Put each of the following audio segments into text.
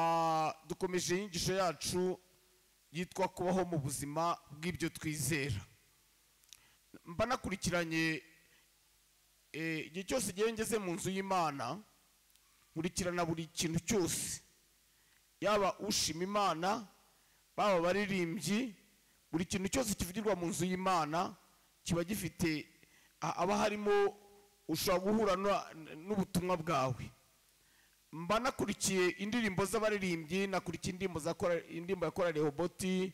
Ah, dukomeje inyigisho yacu yitwa kubaho mu buzima bw'ibyo twizera mba nakurikiranye eh, igihe cyose igihe ngeze mu nzu y'imana nkurikirana buri kintu cyose yaba ushima imana baba abaririmbyi buri kintu cyose kivugirwa mu nzu y'imana kiba gifite a- aba harimo ushobora guhura na- n'ubutumwa bwawe mba nakurikiye indirimbo z'abaririmbyi nakurikiye indirimbo za kora- indirimbo ya korali hoboti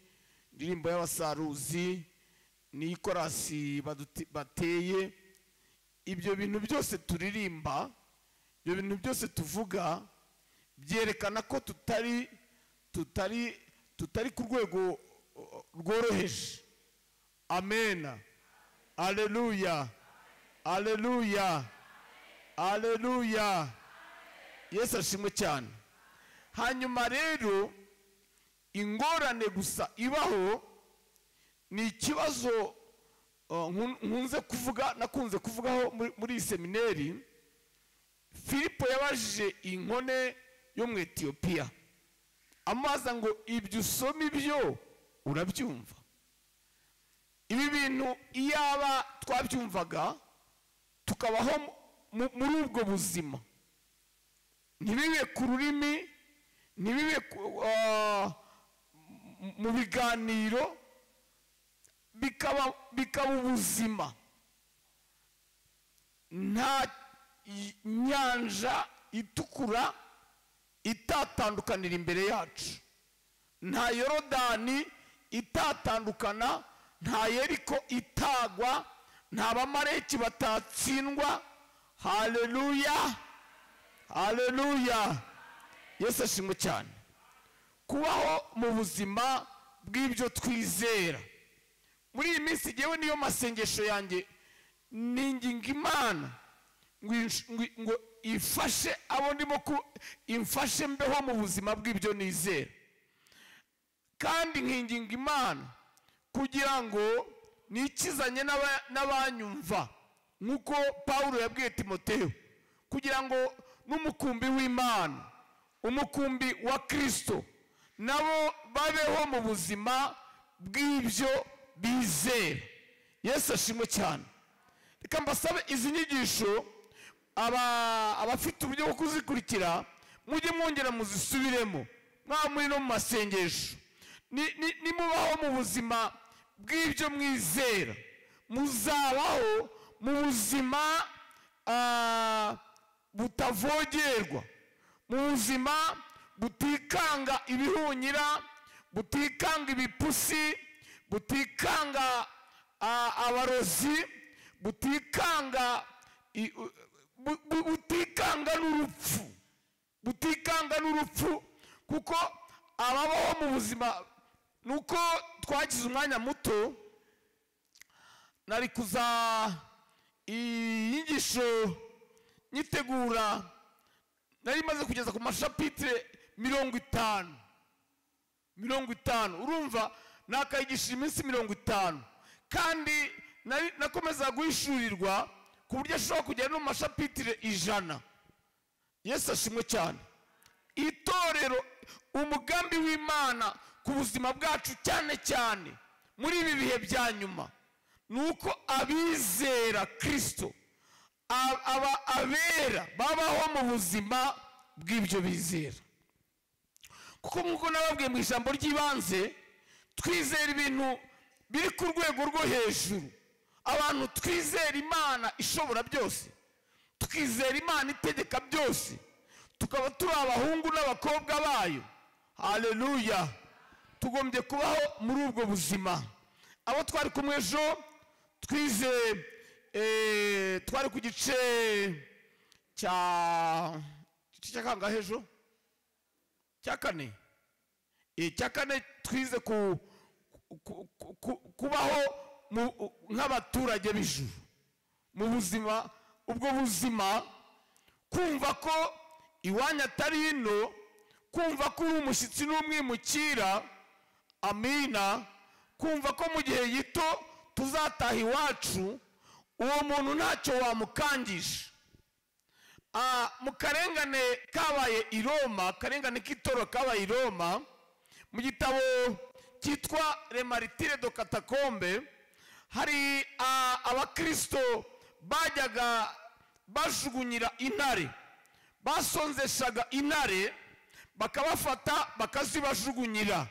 indirimbo y'abasaruzi n'ikorasi baduti- bateye ibyo bintu byose turirimba ibyo bintu byose tuvuga byerekana ko tutari tutari tutari ku rwego o- o- rworoheje amena aleluya aleluya aleluya yesu ashimwe cyane hanyuma rero ingorane gusa ibaho ni ikibazo uh, nkun- nkunze kuvuga nakunze kuvugaho muri- muri iyi semineri filipo yabajije inkone yo mu etiyopiya amaza ngo ibyo usoma ibyo urabyumva ibi bintu iyaba twabyumvaga tukabaho mu- muri ubwo buzima ntibibe ku rurimi ntibibe ku- ah, m- mu biganiro bikaba bikaba ubuzima nta i- nyanja itukura itatandukanira imbere yacu nta yorodani itatandukana nta yeriko itagwa nta bamareki batatsindwa haleluya haleluya yesu ashimwe cyane kubaho mu buzima bw'ibyo twizera muri iyi minsi ngewe niyo masengesho yanjye ninginga imana ngo insh- ngo- ngo ifashe abo ndimo ku imfashe mbeho mu buzima bw'ibyo nizera kandi nkinginga imana kugira ngo nikizanye n'aba- n'abanyumva nk'uko pawulo yabwiye timoteyo kugira ngo n'umukumbi w'imana umukumbi wa kirisito nabo babeho mu buzima bw'ibyo bizera yesu ashimwe cyane reka mbasabe izi nyigisho aba- abafite uburyo bwo kuzikurikira mujye mwongera muzisubiremo mwaba muri no mu masengesho Ni- ni- nimubaho mu buzima bw'ibyo mwizera muzabaho mu buzima ah, butavogerwa mu buzima butikanga ibihunyira butikanga ibipusi butikanga ah, abarozi butikanga i- u- bu- bu- butikanga n'urupfu butikanga n'urupfu kuko ababaho mu buzima nuko twagize umwanya muto nari kuza iyi nyigisho nyitegura nari maze kugeza ku mashapitire mirongo itanu mirongo itanu urumva nakayigisha iminsi mirongo itanu kandi nari- nakomeza guhishurirwa ku buryo ashobora kugera no mu mashapitire ijana yesu ashimwe cyane itorero umugambi w'imana ku buzima bwacu cyane cyane muri ibi bihe bya nyuma ni uko abizera kirisito ab- aba- abera babaho mu buzima bw'ibyo bizera kuko nk'uko nababwiye mu ijambo ry'ibanze twizera ibintu biri ku rwego rwo hejuru abantu twizera imana ishobora byose tukizera imana itegeka byose tukaba turi abahungu n'abakobwa bayo haleluya tugombye kubaho muri ubwo buzima abo twari kumwe ejo twize eh, twari ku gice cya gice cya kangahe ejo cya kane Eh, cya kane twize ku ku- ku- ku- kubaho mu- nk'abaturage b'ijuru mu buzima ubwo buzima kumva ko iwanyu atari hino kumva ko uri umushyitsi n'umwimukira amina kumva ko mu gihe gito tuzataha iwacu uwo muntu ntacyo wamukangisha Ah, mu karengane kabaye i roma akarengane k'itoro kabaye i roma mu gitabo cyitwa remaritire do katakombe hari ah, abakirisito bajyaga bajugunyira intare basonzeshaga intare bakabafata bakazibajugunyira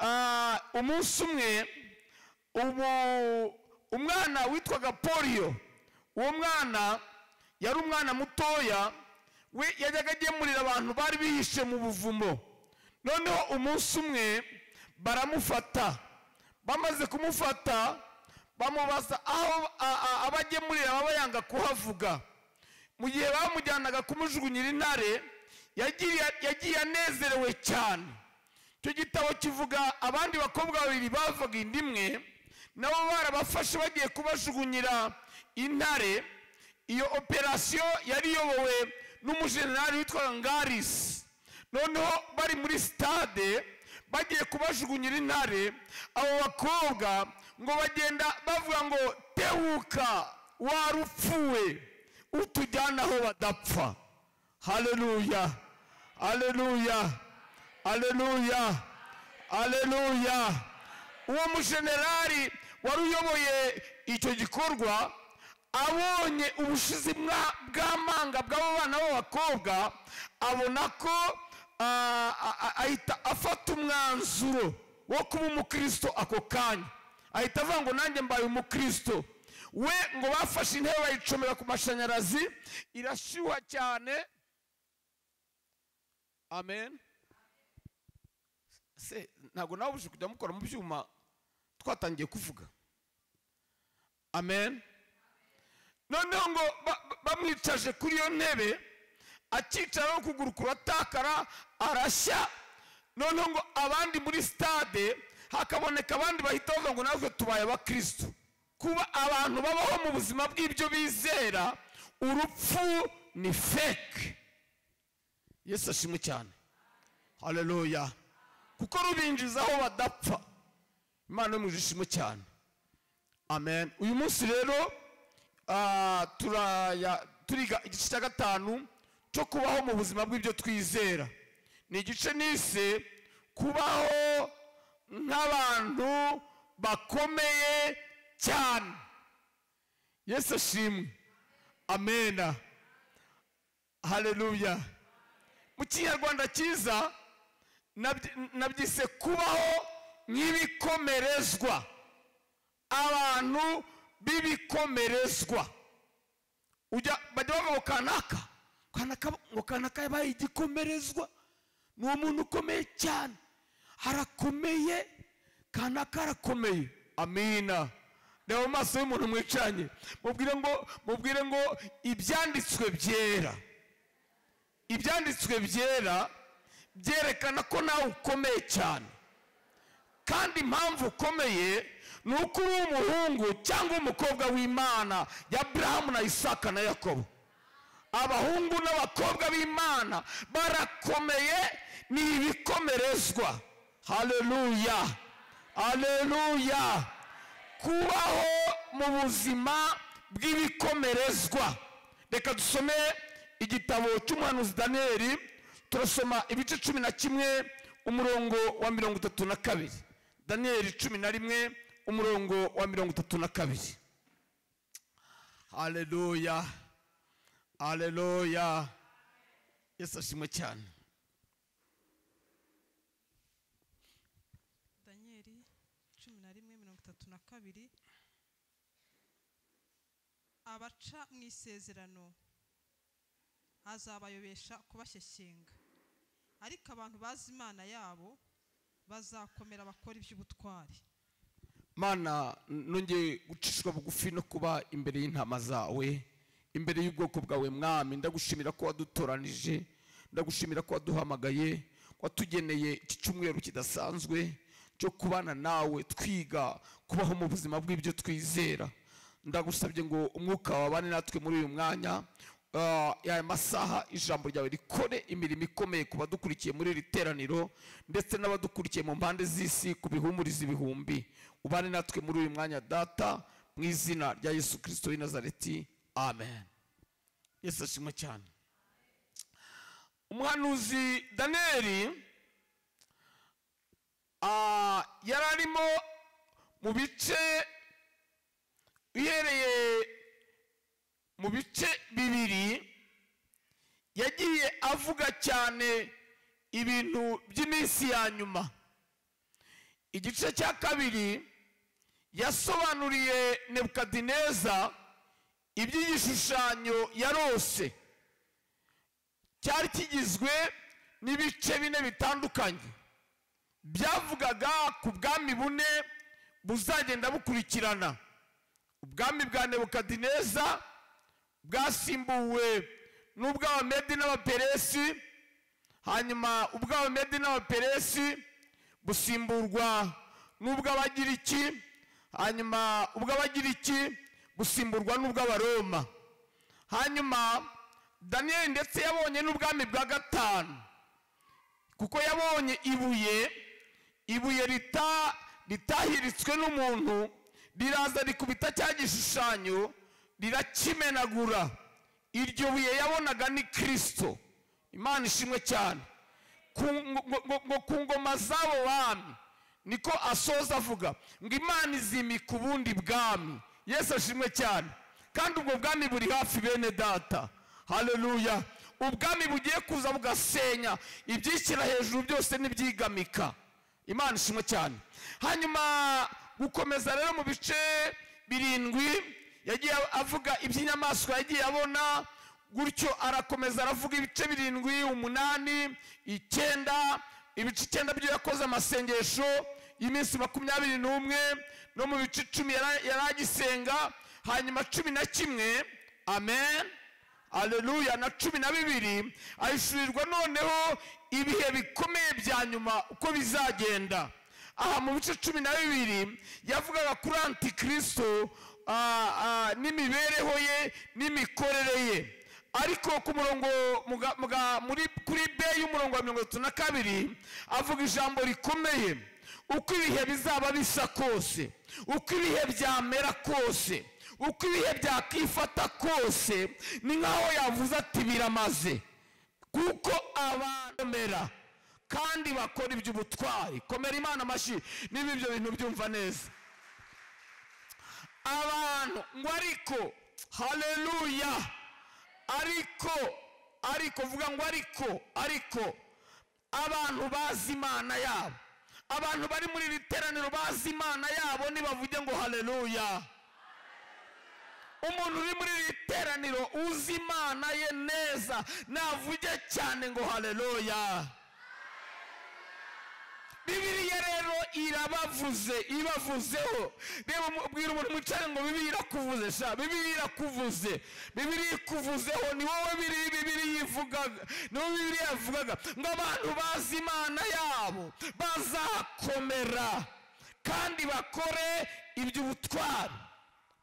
Ah, umunsi umwe ubu umwana witwaga poliyo uwo mwana yari umwana mutoya we yajyaga agemurira abantu bari bihishe mu buvumo noneho umunsi umwe baramufata bamaze kumufata bamubaza aho a- a- abagemurira baba yanga kuhavuga mu gihe bamujyanaga kumujugunyira intare yagiriye- yagiye anezerewe cyane icyo gitabo kivuga abandi bakobwa babiri bavaga inda imwe nabo barabafashe bagiye kubajugunyira intare iyo operasiyo yari iyobowe n'umujenerali witwaga ngarisi noneho bari muri sitade bagiye kubajugunyira intare abo bakobwa ngo bagenda bavuga ngo tebuka warupfuwe utujyana aho badapfa haleluya haleluya aleluya aleluya uwo mujenerali wari uyoboye icyo gikorwa abonye ubushizi bwa- bw'amanga bw'abo bana b'abakobwa abona ko ah, ah, ah, ahita afata umwanzuro wo kuba umukristo ako kanya ahita avuga ngo nanjye mbaye umukristo we ngo bafashe intebe bayicomera ku mashanyarazi irashyuha cyane amen se ntabwo nawe ubujije kujya mukora mu byuma twatangiye kuvuga amen noneho ngo ba- ba- bamwicaje kuri iyo ntebe akicaraho ukuguru kuratakara arashya noneho ngo abandi muri sitade hakaboneka abandi bahita bavuga ngo natwe tubaye abakristo kuba abantu babaho mu buzima bw'ibyo bizera urupfu ni feke yesu ashimwe cyane haleluya kuko rubinjiza aho badapfa imana yo mu ishimo cyane amen uyu munsi rero ah, turaya- turiga igice cya gatanu cyo kubaho mu buzima bw'ibyo twizera ni igice nise kubaho nk'abantu bakomeye cyane yesu ashimwe amena haleluya mu kinyarwanda cyiza nabyi- nabyise kubaho nk'ibikomerezwa abantu b'ibikomerezwa ujya bajya bavuga ngo kanaka kanaka ngo kanaka yabaye igikomerezwa ni umuntu ukomeye cyane arakomeye kanaka arakomeye amina reba mu maso y'umuntu mwicaranye mubwire ngo mubwire ngo ibyanditswe byera ibyanditswe byera byerekana ko nawe ukomeye cyane kandi impamvu ukomeye ni uko uri umuhungu cyangwa umukobwa w'imana ya burahamu na isaka na yakobo abahungu n'abakobwa b'imana barakomeye ni ibikomerezwa haleluya haleluya kubaho mu buzima bw'ibikomerezwa reka dusome igitabo cy'umuhanuzi daniyeli turasoma ibice cumi na kimwe umurongo wa mirongo itatu na kabiri daniyeli cumi na rimwe umurongo wa mirongo itatu na kabiri haleluya haleluya yesu ashimwe cyane daniyeli cumi na rimwe mirongo itatu na kabiri abaca mu isezerano azabayobesha kubashyeshyenga ariko abantu bazi imana yabo bazakomera bakora iby'ubutwari mana nongeye gucishwa bugufi no kuba imbere y'intama zawe imbere y'ubwoko bwawe mwami ndagushimira ko wadutoranije ndagushimira ko waduhamagaye watugeneye iki cyumweru kidasanzwe cyo kubana nawe twiga kubaho mu buzima bw'ibyo twizera ndagusabye ngo umwuka wabane natwe muri uyu mwanya Ah, aya masaha ijambo ryawe rikore imirimo ikomeye ku badukurikiye muri iri teraniro ndetse n'abadukurikiye mu mpande z'isi ku bihumuriza ibihumbi ubane natwe muri uyu mwanya data mu izina rya yesu kirisito w'i nazareti amen yesu ashimwe cyane umuhanuzi daniyeli ah, yari arimo mu bice uhereye mu bice bibiri yagiye avuga cyane ibintu by'iminsi ya nyuma igice cya kabiri yasobanuriye nebukadineza iby'igishushanyo yarose cyari kigizwe n'ibice bine bitandukanye byavugaga ku bwami bune buzagenda bukurikirana ubwami bwa nebukadineza bwasimbuwe n'ubw'abamedi n'abaperesi hanyuma ubw'abamedi n'abaperesi busimburwa n'ubw'abagiriki hanyuma ubw'abagiriki busimburwa n'ubw'abaroma hanyuma daniyeli ndetse yabonye n'ubwami bwa gatanu kuko yabonye ibuye ibuye rita ritahiritswe n'umuntu riraza rikubita cya gishushanyo rirakimenagura iryo buye yabonaga ni kirisito imana ishimwe cyane Ku ngo- ngo- ngo ku ngoma z'abo bami niko asoza avuga ngo imana izimika ubundi bwami yesu ashimwe cyane kandi ubwo bwami buri hafi bene data haleluya ubwami bugiye kuza bugasenya ibyishyira hejuru byose n'ibyigamika imana ishimwe cyane hanyuma gukomeza rero mu bice birindwi yagiye avuga iby'inyamaswa yagiye abona gutyo arakomeza aravuga ibice birindwi umunani icyenda ibice icyenda byo yakoze amasengesho y'iminsi makumyabiri n'umwe no mu bice icumi yara- yari agisenga hanyuma cumi na kimwe amen aleluya na cumi na bibiri ahishurirwa noneho ibihe bikomeye bya nyuma uko bizagenda aha mu bice cumi na bibiri yavugaga kuri antikirisito ah, ah, n'imibereho ye n'imikorere ye ariko ku murongo muga- muga- muri- kuri b y'umurongo wa mirongo itatu na kabiri avuga ijambo rikomeye uko ibihe bizaba bisa kose uko ibihe byamera kose uko ibihe byakifata kose ni nk'aho yavuze ati biramaze kuko abamera kandi bakora iby'ubutwari komera imana amashyi niba ibyo bintu byumva neza abantu ngo ariko haleluya ariko ariko vuga ngo ariko ariko abantu bazi imana yabo abantu bari muri iri teraniro bazi imana yabo nibavuge ngo haleluya umuntu uri muri iri teraniro uzi imana ye neza navuge cyane ngo haleluya bibiliya rero irabavuze ibavuzeho reba umu- bwira umuntu mwicare ngo bibiliya irakuvuze sha bibiliya irakuvuze bibiliya ikuvuzeho ni wowe biri- bibiliya ivugaga ni wowe bibiliya yavugaga ngo abantu bazi imana yabo bazakomera kandi bakore iby'ubutwari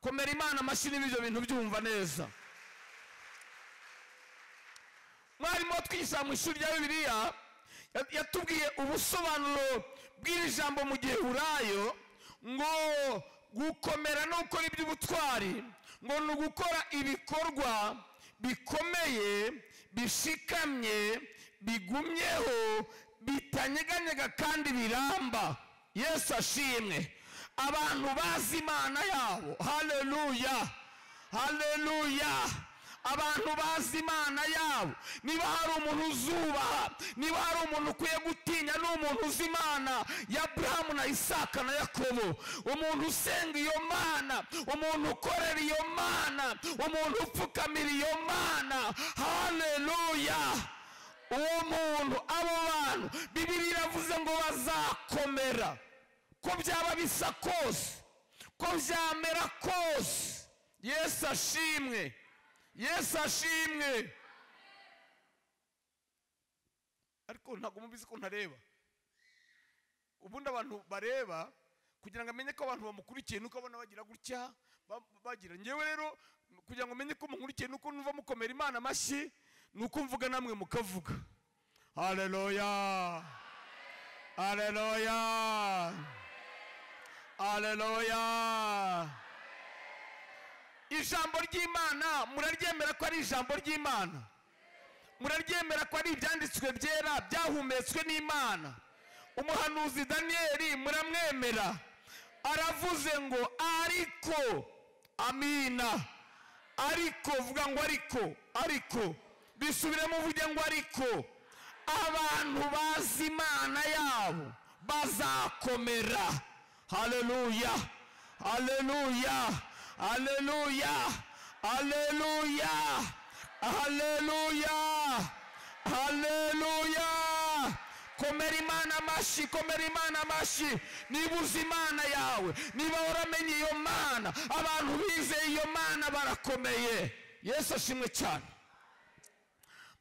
komera imana amashyi niba ibyo bintu byumva neza mwarimu watwigisha mu ishuri rya bibiliya ya- yatubwiye ubusobanuro bw'iri jambo mu giheburayo ngo gukomera no gukora iby'ubutwari ngo ni ugukora ibikorwa bikomeye bishikamye bigumyeho bitanyeganyega kandi biramba yesu ashimwe abantu bazi imana yabo haleluya haleluya abantu bazi imana yabo niba hari umuntu uzubaha niba hari umuntu ukwiye gutinya ni umuntu uzi imana ya burahamu na isaka na yakobo umuntu usenga iyo mana umuntu ukorera iyo mana umuntu upfukamira iyo mana haleluya uwo muntu abo bantu bibiliya iravuze ngo bazakomera ko byaba bisa kose ko byamera kose yesu ashimwe yesu ashimwe ariko ntabwo mubizi ko ntareba ubundi abantu bareba kugira ngo amenye ko abantu bamukurikiye nuko abona bagira gutya ba- bagira ngewe rero kugira ngo amenye ko mukurikiye nuko numva mukomera imana amashyi ni uko mvuga namwe mukavuga haleluya haleluya haleluya ijambo ry'imana muraryemera ko ari ijambo ry'imana muraryemera ko ari ibyanditswe byera byahumetswe n'imana umuhanuzi daniyeli muramwemera aravuze ngo ariko amina ariko vuga ngo ariko ariko bisubiremo uvuge ngo ariko abantu bazi imana yabo bazakomera haleluya haleluya haleluya haleluya haleluya haleluya komera imana amashyi komera imana amashyi niba uzi imana yawe niba waramenye iyo mana abantu bizeye iyo mana barakomeye yesu ashimwe cyane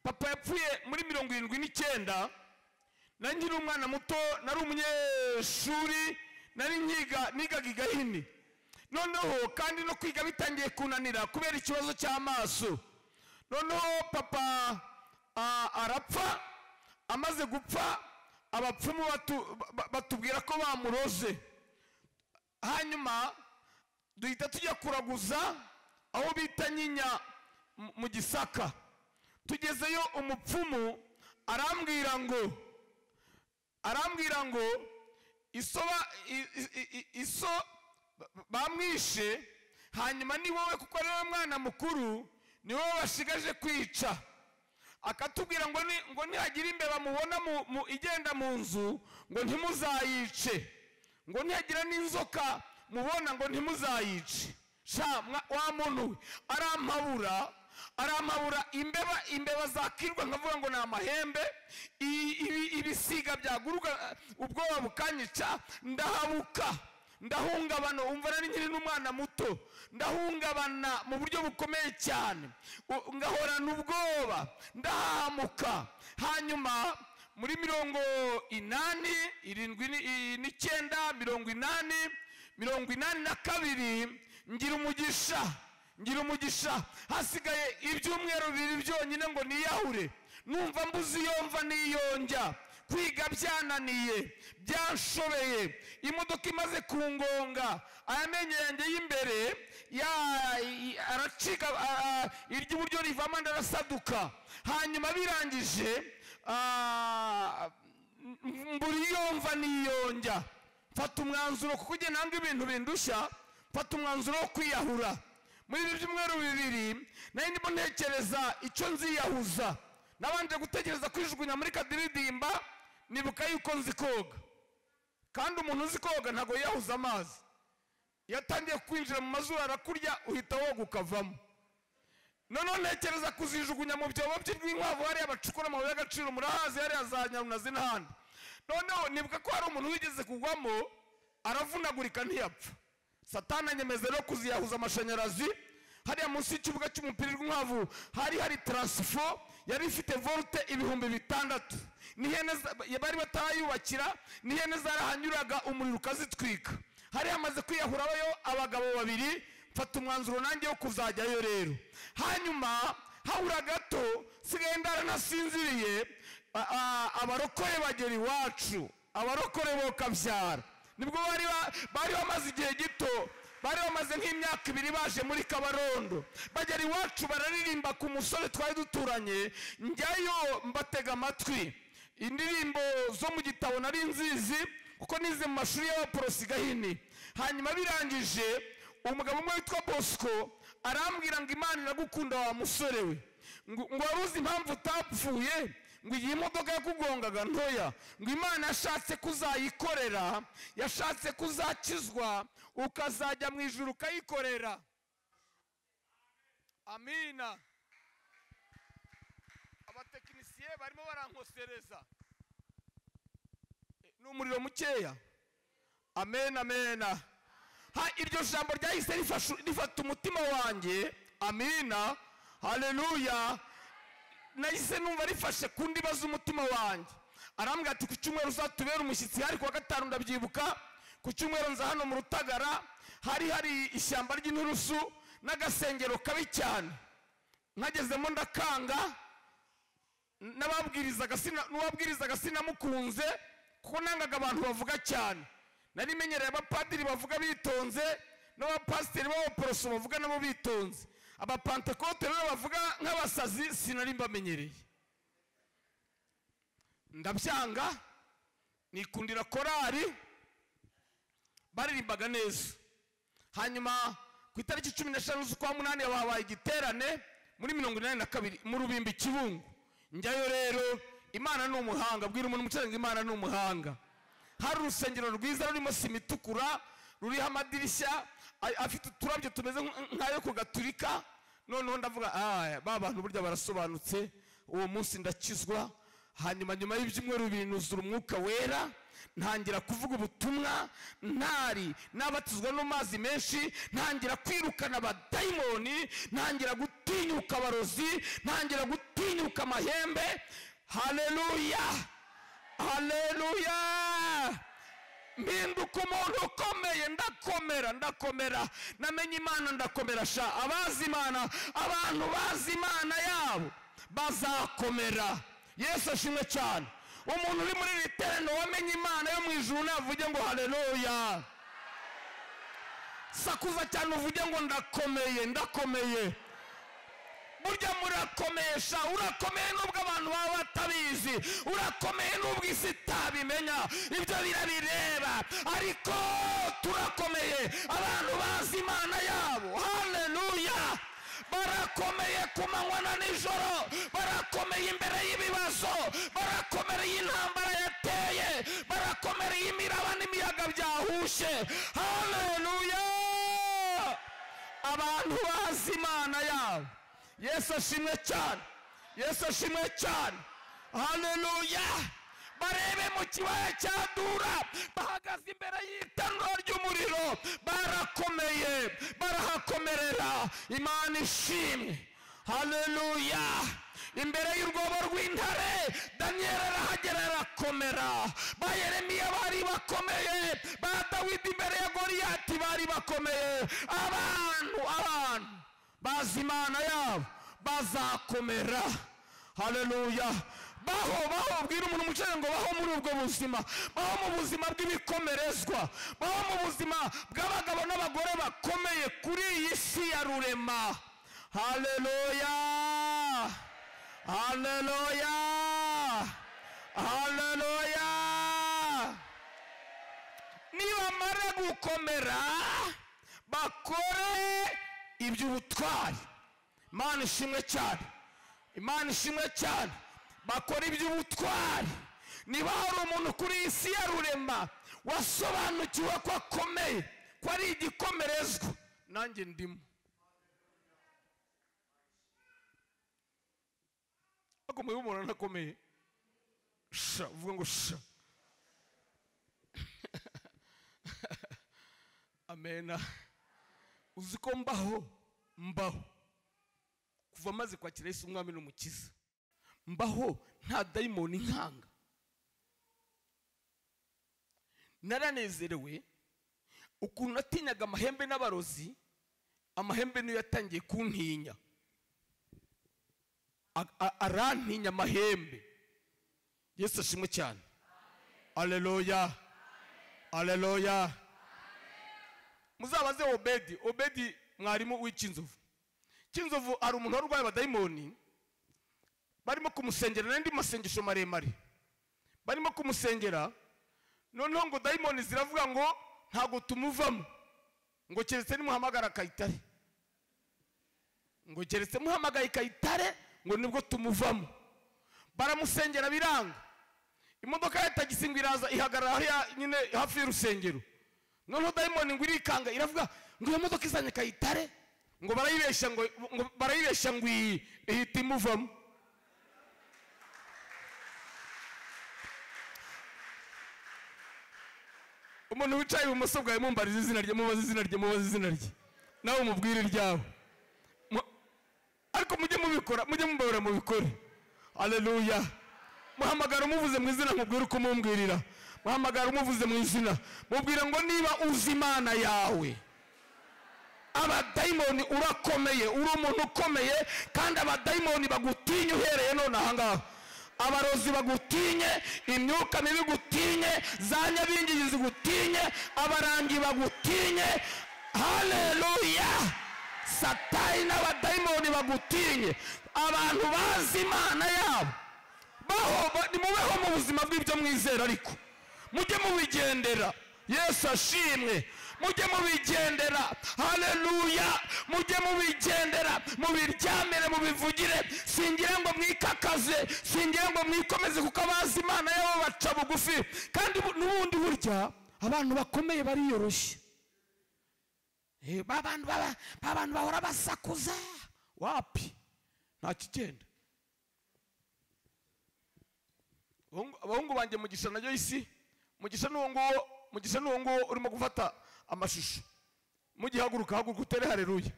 papa yapfuye muri mirongo irindwi n'icyenda nari nkiri umwana muto nari umunyeshuri nari nkiga nigaga igahini noneho kandi no kwiga bitangiye kunanira kubera ikibazo cy'amaso noneho papa ah, arapfa amaze gupfa abapfumu batu- ba- batubwira ko bamuroze hanyuma duhita tujya kuraguza aho bita nyinya mu- mu gisaka tugezeyo umupfumu arambwira ngo arambwira ngo iso ba- i- i- i- i- iso ba- bamwishe hanyuma ni wowe kuko ari wowe mwana mukuru ni wowe bashigaje kwica akatubwira ngo ni- ngo nihagira imbeba mubona mu- mu- igenda mu nzu ngo ntimuzayice ngo nihagira n'inzoka mubona ngo ntimuzayice sha mwa- wa muntu we arampabura arampabura imbeba imbeba zakirwa nkavuga ngo ni amahembe i- ibi- ibisiga byaguruka ubwoba bukanyica ndahabuka ndahungabana umva nari nkiri n'umwana muto ndahungabana mu buryo bukomeye cyane U- ngahorana ubwoba ndahahamuka hanyuma muri mirongo inani irindwi ni- i- n'icyenda mirongo inani mirongo inani na kabiri ngira umugisha ngira umugisha hasigaye ibyumweru bibiri byonyine ngo niyahure numva mbuze iyo mva niyonjya kwiga byananiye byanshobeye imodoka imaze kungonga aya menyo yanjye y'imbere ya- i- aracika a- a- iry'iburyo rivamo ndarasaduka hanyuma birangije ah, m- mbura iyo mva niyonjya mfata umwanzuro kuko ugenda nanga ibintu bindushya mfata umwanzuro wo kwiyahura muri ibi byumweru bibiri nari ndimo ntekereza icyo nziyahuza nabanje gutekereza kwijugunya muri kadiridimba nibuka yuko nzi koga kandi umuntu uzi koga ntabwo yiyahuza amazi iyo atangiye kwinjira mu mazuru arakurya uhita woga ukavamo noneho ntekereza kuzijugunya mu byobo bye rw'inkwavu hariya bacukura amabuye y'agaciro murahazi hariya za nyarunazi n'ahandi noneho nibuka ko hari umuntu wigeze kugwamo aravunagurika ntiyapfa satana anyemeza rero kuziyahuza amashanyarazi hariya munsi y'ikibuga cy'umupira rw'inkwavu hari hari taransifo yari ifite volte ibihumbi bitandatu n'ihene za- bari batarayubakira n'ihene zarahanyuraga umuriro ukazitwika hari hamaze kwiyahurayo abagabo babiri mfata umwanzuro nanjye wo kuzajyayo rero hanyuma habura gato nsigaye ndaranasinziriye a- a- abarokore bagera iwacu abarokore bo kabyara nibwo bari ba- bari bamaze igihe gito bari bamaze nk'imyaka ibiri baje muri kabarondo bagera iwacu bararirimba ku musore twari duturanye njyayo mbatega amatwi indirimbo zo mu gitabo nari nzizi kuko nize mu mashuri y'abaporosi gahini hanyuma birangije umugabo umwe witwa bosco arambwira ngo imana iragukunda wa musore we ngo ngo wari uzi impamvu utapfuye ngo iyi modoka yakugongaga ntoya ngo imana yashatse ko uzayikorera yashatse ko uzakizwa ukazajya mu ijuru ukayikorera amina abatekinisiye barimo barankosereza ni umuriro mukeya amen amena ha iryo jambo ryahise rifashu- rifata umutima wanjye amina haleluya nahise numva rifashe ku ndiba z'umutima wanjye arambwira ati ku cyumweru uzatubera umushyitsi hari ku wa gatanu ndabyibuka ku cyumweru nza hano mu rutagara hari hari ishyamba ry'inturusu n'agasengero kabi cyane nkagezemo ndakanga n'ababwirizaga sina- n'uwabwirizaga sinamukunze kuko nangaga abantu bavuga cyane nari menyereye abapadiri bavuga bitonze n'abapasiteri b'abaporoso bavuga nabo bitonze abapantekote rero bavuga nk'abasazi sinari mbamenyereye ndabyanga nikundira korari baririmbaga neza hanyuma ku itariki cumi n'eshanu z'ukwa munani habaye igiterane muri mirongo inani na kabiri mu rubimbi kibungu njyayo rero imana ni umuhanga bwira umuntu umucanga imana ni umuhanga hari urusengero rwiza rurimo sima itukura ruriho amadirishya a- afite uturabyo tumeze nk- nk'ayo ku gaturika noneho ndavuga "Ah, ba bantu burya barasobanutse uwo munsi ndakizwa hanyuma nyuma y'ibyumweru bibiri nuzura umwuka wera ntangira kuvuga ubutumwa ntari nabatizwa n'amazi menshi ntangira kwirukana abadayimoni ntangira gutinyuka abarozi ntangira gutinyuka amahembe haleluya haleluya mpinduka umuntu ukomeye ndakomera ndakomera namenye imana ndakomera sha abazi imana abantu bazi imana yabo bazakomera yesu ashimwe cyane umuntu uri muri iri tereno wamenye imana yo mu ijuru navuge ngo haleluya sakuza cyane uvuge ngo ndakomeye ndakomeye burya murakomesha urakomeye nubwo abantu baba batabizi urakomeye nubwo isi itabimenya ibyo birabireba ariko turakomeye abantu bazi imana yabo haleluya barakomeye ku manywa na nijoro barakomeye imbere y'ibibazo barakomereye intambara yateye barakomereye imiraba n'imiyaga byahushye haleluya abantu bazi imana yabo yesu ashimwe cyane yesu ashimwe cyane haleluya barebe mu kibaya cya dura bahagaze imbere y'itanura ry'umuriro barakomeye barahakomerera imana ishimwe haleluya imbere y'urwobo rw'intare daniyeli arahagera arakomera ba yeremiya bari bakomeye ba dawidi imbere ya goriyati bari bakomeye abantu abantu bazi imana yabo bazakomera haleluya baho baho bwira umuntu umucere ngo baho muri ubwo buzima baho mu buzima bw'ibikomerezwa baho mu buzima bw'abagabo n'abagore bakomeye kuri iyi si ya rurema haleluya haleluya haleluya nibamara gukomera bakore iby'ubutwari imana ishimwe cyane imana ishimwe cyane bakora iby'ubutwari niba hari umuntu kuri iyi si ya rurema wasobanukiwe ko akomeye ko ari igikomerezwa nanjye ndimo ariko mubihe umuntu anakomeye sha uvuga ngo sha amena uzi ko mbaho mbaho kuva maze kwakira yesu umwami n'umukiza mbaho nta dayimoni nkanga naranezerewe ukuntu natinyaga amahembe n'abarozi amahembe niyo yatangiye kuntinya A- a- arantinya amahembe yesu ashimwe cyane aleluya aleluya muzabaze obedi obedi mwarimu w'ikinzovu kinzovu hari umuntu wari urwaye abadayimoni barimo kumusengera n'andi masengesho maremare barimo kumusengera noneho ngo dayimoni ziravuga ngo ntabwo tumuvamo ngo keretse nimuhamagara kayitare ngo keretse muhamagaye kayitare ngo nibwo tumuvamo baramusengera biranga imodoka ya tagisi ngo iraza ihagarara hariya nyine hafi y'urusengero noneho dayimoni ngo irikanga iravuga ngo iyo modoka izanye kayitare ngo barayibeshya ngo ngo barayibeshya ngo iyi ihita imuvamo umuntu wicaye ibumoso bwawe mumbariza izina rye mubaze izina rye mubaze izina rye nawe mubwire iryawe Mu- ariko mujye mubikora mujye mubabura mubikore aleluya muhamagara umuvuze mu izina mubwire uko mumbwirira muhamagara umuvuze mu izina mubwira ngo niba uzi imana yawe abadayimoni urakomeye uri umuntu ukomeye kandi abadayimoni bagutinye uhereye none ahangaha abarozi bagutinye imyuka mibi igutinye za nyabingi zigutinye abarangi bagutinye haleluya satani n'abadayimoni bagutinye abantu bazi imana yabo baho ba- nimubeho mu buzima bw'ibyo mwizera ariko mujye mubigendera yesu ashimwe mujye mubigendera haleluya mujye mubigendera mubiryamire mubivugire singira ngo mwikakaze singira ngo mwikomeze kuko abazi imana yabo baca bugufi kandi bu- n'ubundi burya abantu bakomeye bariyoroshya Eh, ba bantu baba- ba bantu bahora basakuza wapi nta kigenda Abahungu- abahungu banjye mugisha na joyce mugisha n'uwo nguwo mugisha n'uwo nguwo urimo gufata amashusho mugihaguruka haguruka utere hareruya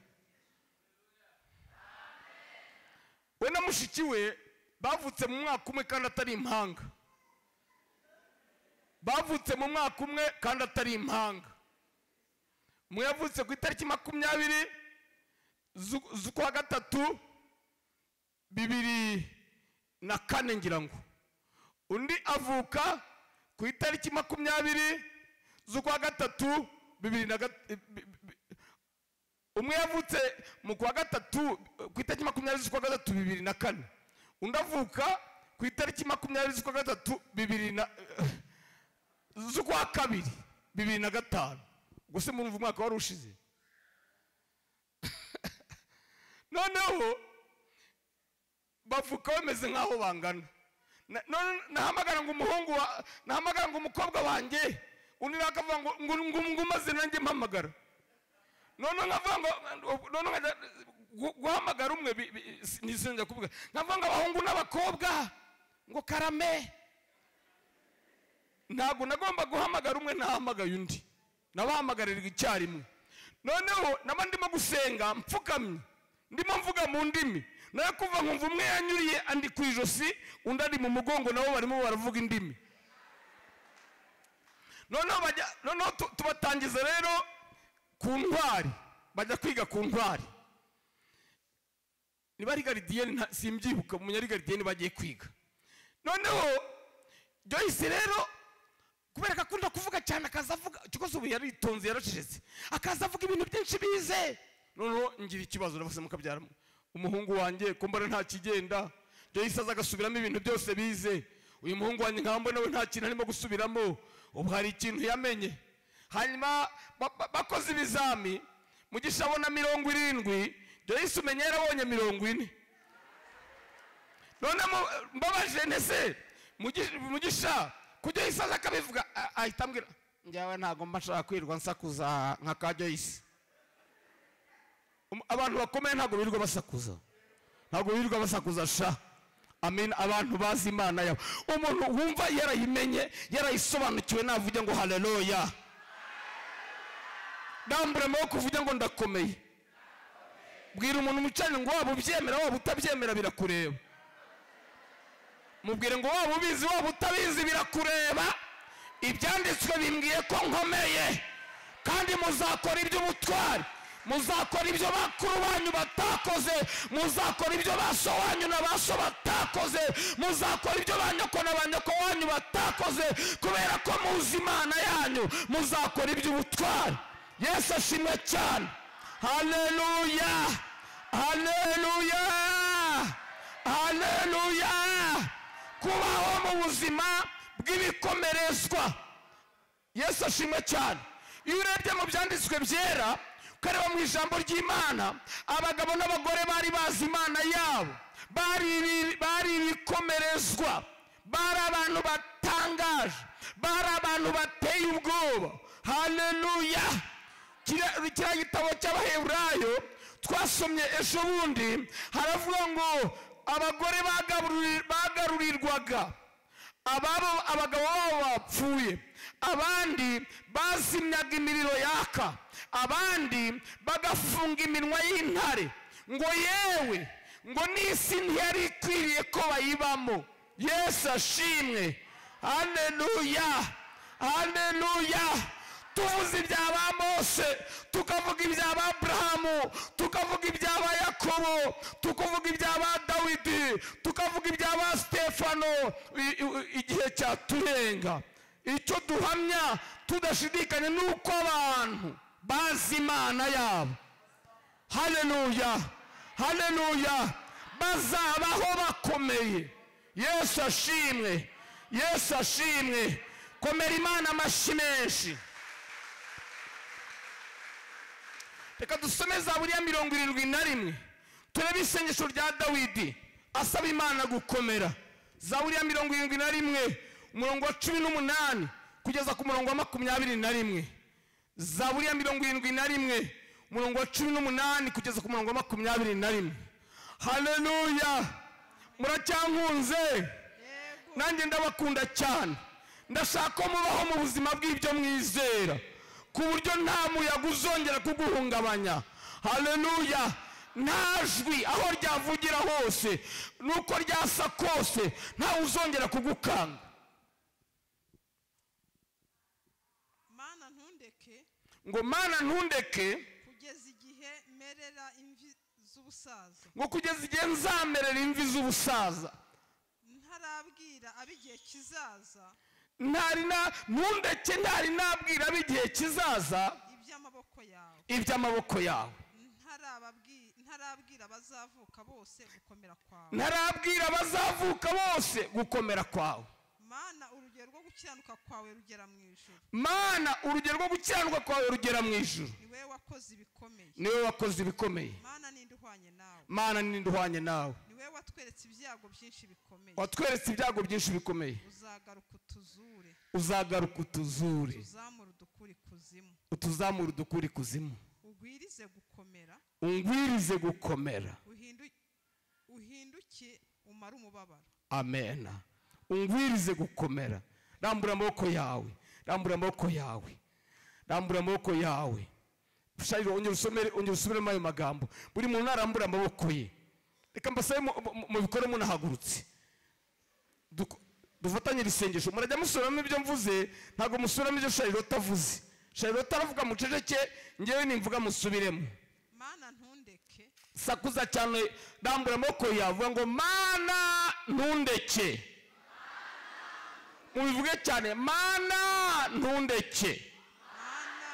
we na mushiki we bavutse mu mwaka umwe kandi atari impanga bavutse mu mwaka umwe kandi atari impanga umwe yavutse ku itariki makumyabiri zu- z'ukwa gatatu bibiri na kane ngira ngo undi avuka ku itariki makumyabiri z'ukwa gatatu bibiri na gat- bi- bi- bi- umwe yavutse mu kwa gatatu ku itariki makumyabiri z'ukwa gatatu bibiri na kane undi avuka ku itariki makumyabiri z'ukwa gatatu bibiri na z'ukwa kabiri bibiri na gatanu gusa murumva umwaka wari ushize noneho bavuka bameze nk'aho bangana Na- none nahamagara ngo umuhungu wa nahamagara ngo umukobwa wanjye undi nawe akavuga ngo ngo ngo ngo umaze nanjye mpamagara none nkavuga ngo none nkajya gu- guhamagara umwe bi- bi- si- ntisinjya kuvuga nkavuga ngo abahungu n'abakobwa ngo karame ntabwo nagomba guhamagara umwe ntahamagaye undi nabahamagariraga icyarimwe noneho naba ndimo gusenga mpfukamye ndimo mvuga mu ndimi nayo kuva nkumva umwe yanyuriye andi ku ijosi undi ari mu mugongo nabo barimo baravuga indimi noneho bajya noneho tu- tubatangiza rero ku ntwari bajya kwiga ku ntwari niba ari garidiyeni nta- simbyibuka umunya ari garidiyeni bagiye kwiga noneho joyce rero kubera ko akunda kuvuga cyane akaza avuga kikoze ubu yaritonze yaracecetse akaza avuga ibintu byinshi bize noneho ngira ikibazo nabose mukabyara umuhungu wanjye ko mbona nta kigenda joyce aza agasubiramo ibintu byose bize uyu muhungu wanjye nkaba mbona we nta kintu arimo gusubiramo ubu hari ikintu yamenye hanyuma ba- ba- bakoze ibizami mugisha abona mirongo irindwi joyce umenya yarabonye mirongo ine none mu- mbabaje ntese Mugi- mugisha kujya isi aza akabivuga a- ahita ambwira njyawe ntabwo mba nshaka kwirirwa nsakuza nka ka joyce Um- abantu bakomeye ntabwo birirwa basakuza ntabwo birirwa basakuza sha amen abantu bazi imana yabo umuntu wumva yarayimenye yarayisobanukiwe navuge ngo haleluya ndambura amaboko uvuge ngo ndakomeye bwira umuntu umucanye ngo waba ubyemera waba utabyemera birakureba mubwire ngo waba ubizi waba utabizi birakureba ibyanditswe bimbwiye ko nkomeye kandi muzakora iby'ubutwari muzakora ibyo bakuru banyu batakoze muzakora ibyo ba so wanyu na ba so batakoze muzakora ibyo ba nyoko na ba nyoko wanyu batakoze kubera ko muzi imana yanyu muzakora iby'ubutwari yesu ashimwe cyane haleluya haleluya haleluya kubaho mu buzima bw'ibikomerezwa yesu ashimwe cyane iyo urebye mu byanditswe byera ukareba mu ijambo ry'imana abagabo n'abagore bari bazi imana yabo bari ibi- bari ibikomerezwa bari abantu batangaje bari abantu bateye ubwoba haleluya kiriya kiriya gitabo cy'abaheburayo twasomye ejo bundi haravuga ngo abagore bagaruri- bagarurirwaga ababo abagabo babo bapfuye abandi bazimyaga imiriro yaka abandi bagafunga iminwa y'intare ngo yewe ngo n'isi ntiyari ikwiriye ko bayibamo yesu ashimwe haleluya haleluya tuvuze ibya ba mose tukavuga ibya ba burahamu tukavuga ibya ba yakobo tukavuga ibya ba dawidi tukavuga ibya ba stefano i- i- igihe cyaturenga icyo duhamya tudashidikanya ni uko abantu bazi imana yabo haleluya haleluya bazabaho bakomeye yesu ashimwe yesu ashimwe komera imana amashyi menshi reka dusome zaburiya mirongo irindwi na rimwe turebe isengesho rya dawidi asaba imana gukomera zaburiya mirongo irindwi na rimwe umurongo wa cumi n'umunani kugeza ku murongo wa makumyabiri na rimwe zaburiya mirongo irindwi na rimwe umurongo wa cumi n'umunani kugeza ku murongo wa makumyabiri na rimwe haleluya muracyankunze nanjye ndabakunda cyane ndashaka ko mubaho mu buzima bw'ibyo mwizera ku buryo nta muyaga uzongera kuguhungabanya haleluya nta jwi aho ryavugira hose nuko ryasa kose ntawe uzongera kugukanga mana ntundeke ngo mana ntundeke kugeza igihe merera imvi z'ubusaza ngo kugeza igihe nzamerera imvi z'ubusaza ntarabwira ab'igihe kizaza ntari na ntundeke ntari nabwira b'igihe kizaza iby'amaboko yawe iby'amaboko yawe Ntarababwi- ntarabwira abazavuka bose gukomera kwawe ntarabwira abazavuka bose gukomera kwawe mana urugero rwo gukiranuka kwawe rugera mu ijuru mana urugero rwo gukiranuka kwawe rugera mu ijuru ni wowe wakoze ibikomeye niwe wakoze ibikomeye mana ninde uhwanye nawe mana ninde uhwanye nawe ni wowe watweretse ibyago byinshi bikomeye watweretse ibyago byinshi bikomeye uzagaruka utuzure uzagaruka utuzure uzamura udukura ikuzimu utuzamure udukura ikuzimu ugwirize gukomera ungwirize gukomera uhindu- uhinduke umare umubabaro amena ungwirize gukomera rambura amaboko yawe rambura amaboko yawe rambura amaboko yawe shayiro ongera usomere ongera usubiremo ayo magambo buri muntu narambura amaboko ye reka mbasabe mu- mu- mubikore munahagurutse Duko- dufatanye irisengesho murajya musubiramo ibyo mvuze ntabwo musubiramo ibyo shayirota avuze shayirota aravuga muceceke ngewe nimvuga musubiremo mana ntundeke sakuza cyane rambura amaboko yawe avuga ngo mana ntundeke mubivuge cyane mana ntundeke mana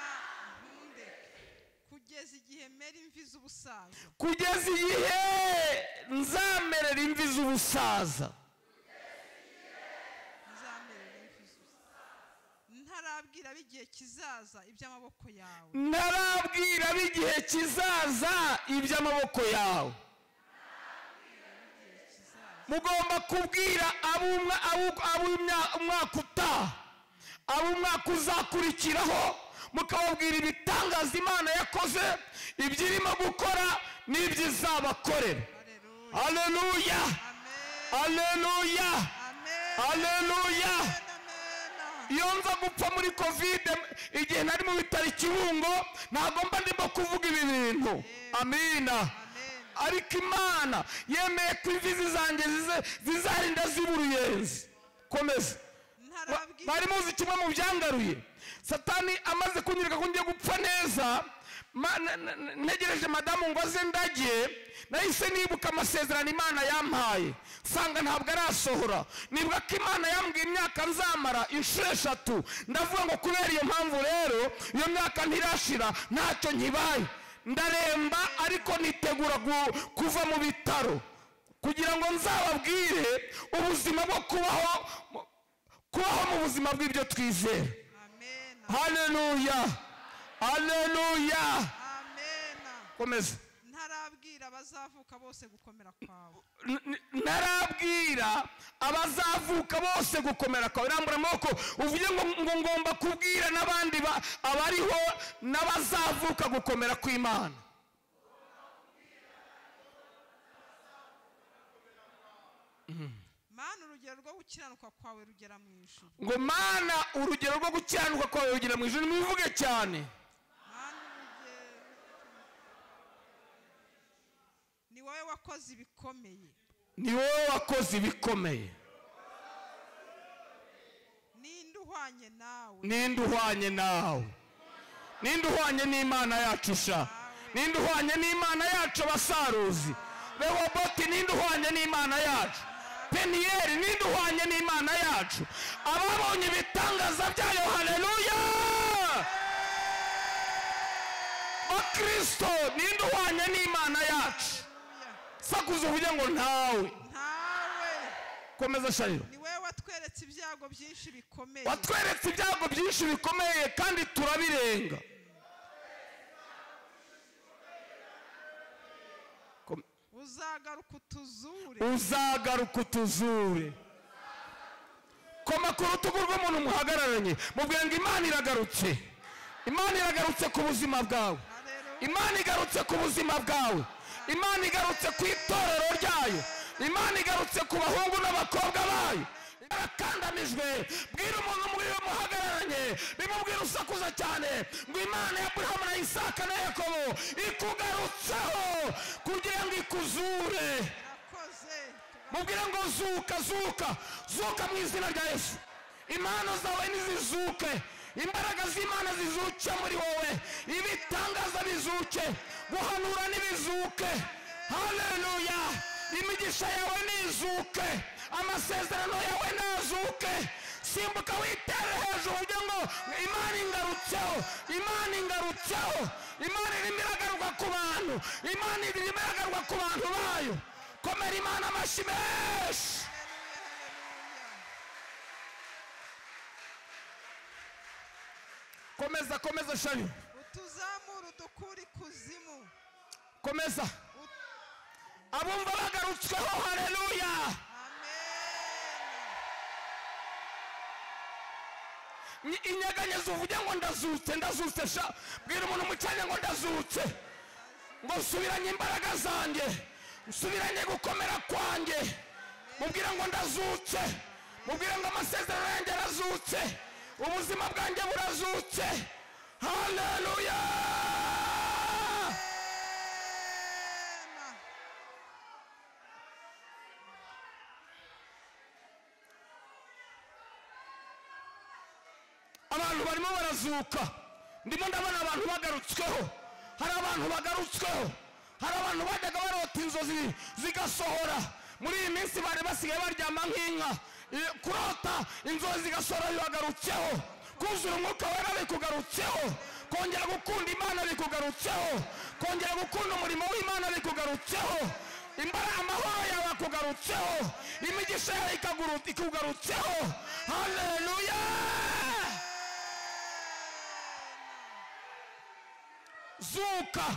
ntundeke kugeza igihe mera imvi z'ubusaza kugeza igihe nzamerera imvi z'ubusaza nzamerera imvi z'ubusaza ntarabwira ab'igihe kizaza iby'amaboko yawe ntarabwira b'igihe kizaza iby'amaboko yawe igihe kizaza mugomba kubwira ab'umwa- abu- ab'umya- umwaka utaha ab'umwaka uzakurikiraho mukababwira ibitangaza imana yakoze iby'irimo gukora n'ibyo izabakorera aleluya aleluya amen aleluya amen aleluya amen amen iyo nza gupfa muri kovide igihe nari mu bitaro i kibungo ntabwo mba ndimo kuvuga ibi bintu amina amen ariko imana yemeye ko imvi zanjye zize- zizarinda ziba uruyenzi komeza ntarabwira mwari muzi kimwe mu byangaruye satani amaze kunyereka ko ngiye gupfa neza ma- n- n- ntegereje madamu ngo aze ndagiye nahise nibuka amasezerano imana yampaye nsanga ntabwo arasohora nibuka ko imana yambwiye imyaka nzamara inshuro eshatu ndavuga ngo kubera iyo mpamvu rero iyo myaka ntirashira ntacyo nkibaye ndaremba ariko nitegura gu- kuva mu bitaro kugira ngo nzababwire ubuzima bwo kubaho mu- kubaho mu buzima bw'ibyo twizera amen haleluya haleluya amen komeza ntarabwira abazavuka bose gukomera kwawe N- n- ntarabwira abazavuka bose gukomera kwawe rambura amaboko uvuge ngo ngo ngomba kubwira n'abandi ba- abariho n'abazavuka gukomera kw'imana mana urugero rwo gukiranuka kwawe rugera mu ijuru ngo mana urugero rwo gukiranuka kwawe rugira mu ijuru ntibivuge cyane mana urugero ni wowe wakoze ibikomeye ni wowe wakoze ibikomeye ninde uhwanye nawe ninde uhwanye nawe ninde uhwanye n'imana yacu sha ninde uhwanye n'imana yacu abasaruzi rehoboti ninde uhwanye n'imana yacu peniyeri ninde uhwanye n'imana yacu ababonye ibitangaza byayo haleluya kristo ninde uhwanya n'imana yacu sakuza uvuge ngo ntawe ntawe komeza shayiro ni wowe watweretse ibyago byinshi bikomeye watweretse ibyago byinshi bikomeye kandi turabirenga Kom- uzagaruka utuzure uzagaruka utuzure koma ku rutugu rw'umuntu muhagararanye mubwira ngo imana iragarutse imana iragarutse ku buzima bwawe Haleluya. imana igarutse ku buzima bwawe imana igarutse ku itorero ryayo imana igarutse ku bahungu n'abakobwa bayo barakandamijwe bwira umuntu mwiwe muhagararanye bimubwira usakuza cyane ngo imana ya burahamu na isaka na yakobo ikugarutseho kugira ngo ikuzure irakoze mubwire ngo zuka zuka zuka mu izina rya yesu impano zawe nizizuke imbaraga z'imana zizuke muri wowe ibitangaza bizuke guhanura nibizuke haleluya imigisha yawe nizuke amasezerano yawe nazuke simbuka witere hejuru uvuge ngo imana ingarutseho imana ingarutseho imana irimo iragaruka ku bantu imana irimo iragaruka ku bantu bayo komera imana amashyi menshi komeza komeza shayo utuzamura udukura ikuzimu komeza Ut- abumva bagarutsweho haleluya amen Ni- inyeganyeza uvuge ngo ndazutse ndazutse sha bwira umuntu mu cyanya ngo ndazutse ngo nsubiranye imbaraga zanjye nsubiranye gukomera kwanjye mubwira ngo ndazutse mubwira ngo amasezerano yanjye arazutse ubuzima bwanjye burazutse haleluya Amen. abantu barimo barazuka ndimo ndabona abantu bagarutsweho hari abantu bagarutsweho hari abantu bajyaga barota inzozi zigasohora muri iyi minsi bari basigaye baryama nk'inka I- kurota inzozi zigasohora bibagarutseho kuzura umwuka wera bikugarutseho kongera gukunda imana bikugarutseho kongera gukunda umurimo w'imana bikugarutseho imbara amahoro yawe akugarutseho imigisha yawe ikaguru- ikugarutseho haleluya zuka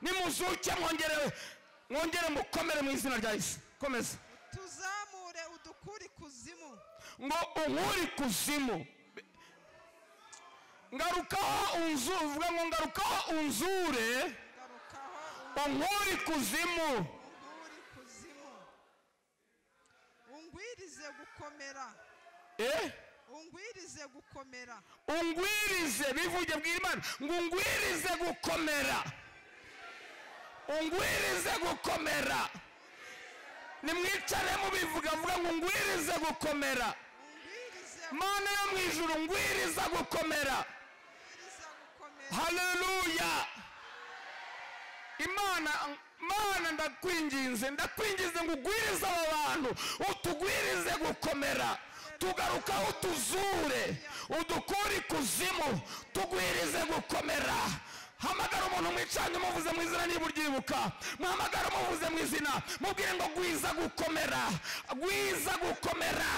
nimuzuke mwongere mwongere mukomere mu izina rya yesu komeza tuzamure udukura ikuzimu ngo unkure ikuzimu ngarukaho unzu uvuga ngo ngarukaho unzure garukaho unkure ikuzimu unkura ikuzimu ungwirize gukomera eh? ungwirize gukomera ungwirize bivuge bwira imana ngo ungwirize gukomera ungwirize gukomera nimwicare mubivuga vuga ngo ungwirize gukomera ungwirize mana yo mu ijuru ngwiriza gukomera ungwirize gukomera haleluya imana mana ndakwinginze ndakwinginze ngo ugwirize abo bantu utugwirize gukomera tugarukaho utuzure udukure ikuzimu tugwirize gukomera hamagara umuntu mwicanye umuvuze mu izina niba uryibuka muhamagara umuvuze mu izina mubwire ngo gwiza gukomera gwiza gukomera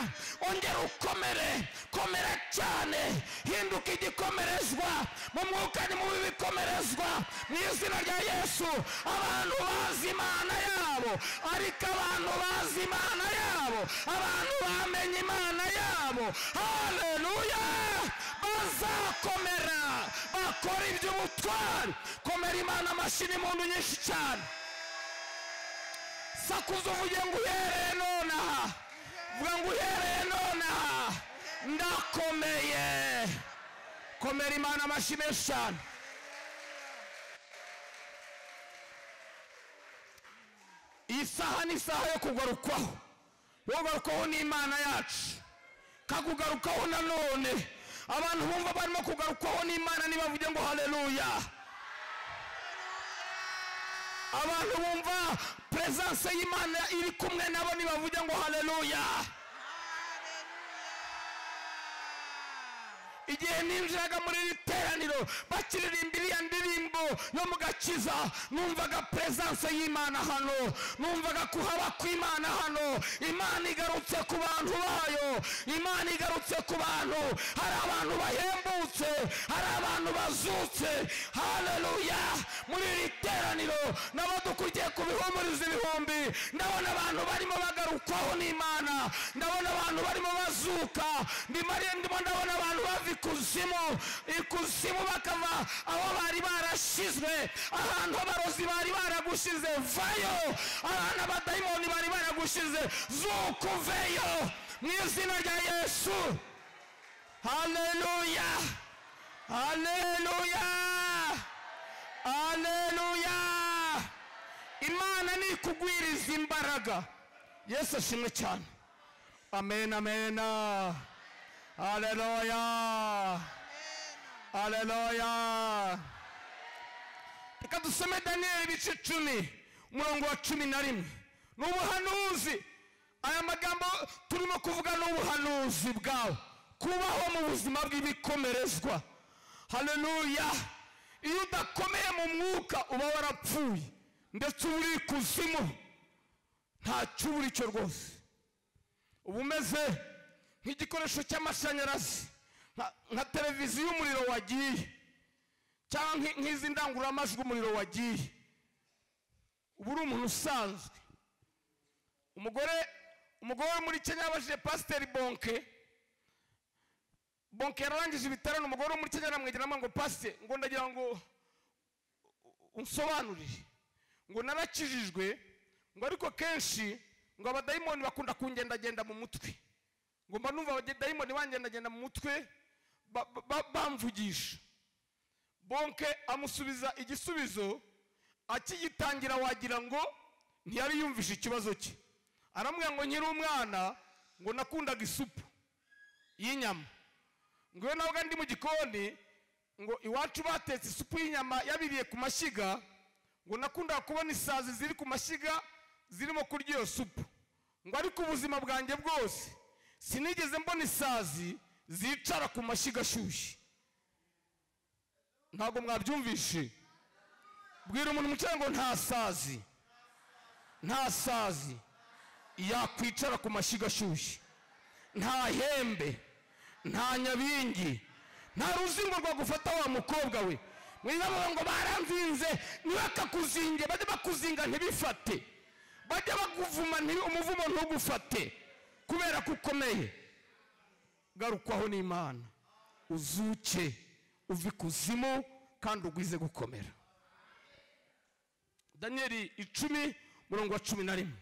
ongera ukomere komera cyane hinduka igikomerezwa mu mwuka ni mubi bikomerezwa mu izina rya yesu abantu bazi imana yabo ariko abantu bazi imana yabo abantu bamenye imana yabo haleluya bazakomera bakora iby'ubutwari komera imana amashini muntu nyinshi cyane sakuza uvuge ngo uhereye nonaha vuga ngo uhereye nonaha ndakomeye komera imana amashyi menshi cyane iyi saha ni isaha yo kugarukwaho yo kugarukwaho n'imana yacu kakugarukaho nanone abantu bumva barimo kugarukwaho n'imana nibavuge ngo haleluya abantu bumva peresanse y'imana iri kumwe nabo nibavuge ngo haleluya Haleluya. igihe ninjiraga muri iri teraniro bakiririmba iriya ndirimbo yo mu gakiza numvaga peresanse y'imana hano numvaga kuhaba kw'imana hano imana igarutse ku bantu bayo imana igarutse ku bantu hari abantu bahembutse hari abantu bazutse haleluya muri iri teraniro nabo dukurikiye ku bihumuriza ibihumbi ndabona abantu barimo bagarukwaho n'imana ndabona abantu barimo bazuka ndimo ndimo ndabona abantu bava ikuzimu ikuzimu bakava aho bari barashizwe ahantu abarozi bari baragushize vayo ahantu abadayimoni bari baragushize zuka uveyo mu izina rya yesu haleluya haleluya haleluya imana ni ikugwiriza imbaraga yesu ashimwe cyane amen amen haleluya haleluya reka dusome daniyeli ibice icumi umurongo wa cumi na rimwe ni ubuhanuzi aya magambo turimo kuvuga ni ubuhanuzi bwawe kubaho mu buzima bw'ibikomerezwa haleluya iyo udakomeye mu mwuka uba warapfuye ndetse uba uri ikuzimu ntacyo uba uri cyo rwose uba umeze nk'igikoresho cy'amashanyarazi nka- nka televiziyo umuriro wagiye cyangwa nki- nk'izi ndangururamajwi umuriro wagiye uba uri umuntu usanzwe umugore umugore wo muri kenya yabajije pasiteri bonke bonke yararangije ibitaro ni umugore wo muri kenya aramwegera amubwira ngo pasiteri ngo ndagira ngo unsobanurire ngo narakijijwe ngo ariko kenshi ngo abadayimoni bakunda kungendagenda mu mutwe ngo mba numva abadayimoni bangendagenda mu mutwe ba- ba- ba- bamvugisha bonke amusubiza igisubizo akigitangira wagira ngo ntiyari yumvishe ikibazo cye aramubwira ngo nkiri umwana ngo nakundaga isupu y'inyama ngo iyo nabaga ndi mu gikoni ngo iwacu batetse isupu y'inyama yabiriye ku mashyiga ngo nakundaga kubona isazi ziri ku mashyiga zirimo kurya iyo supu ngo ariko ubuzima bwanjye bwose sinigeze mbona isazi zicara ku mashyiga ashyushye ntabwo mwabyumvishe bwira umuntu umucanga ngo nta sazi nta sazi yakwicara ku mashyiga ashyushye nta hembe nta nyabingi nta ruzingo rwagufata wa mukobwa we mwirabaga ngo baranzinze ntibakakuzinge bajye bakuzinga ntibifate bajye bakuvuma nti- umuvumo ntugufate kubera ko ukomeye garukwaho n'imana uzuke uva ikuzimu kandi ugwize gukomera daniyeli icumi murongo wa cumi na rimwe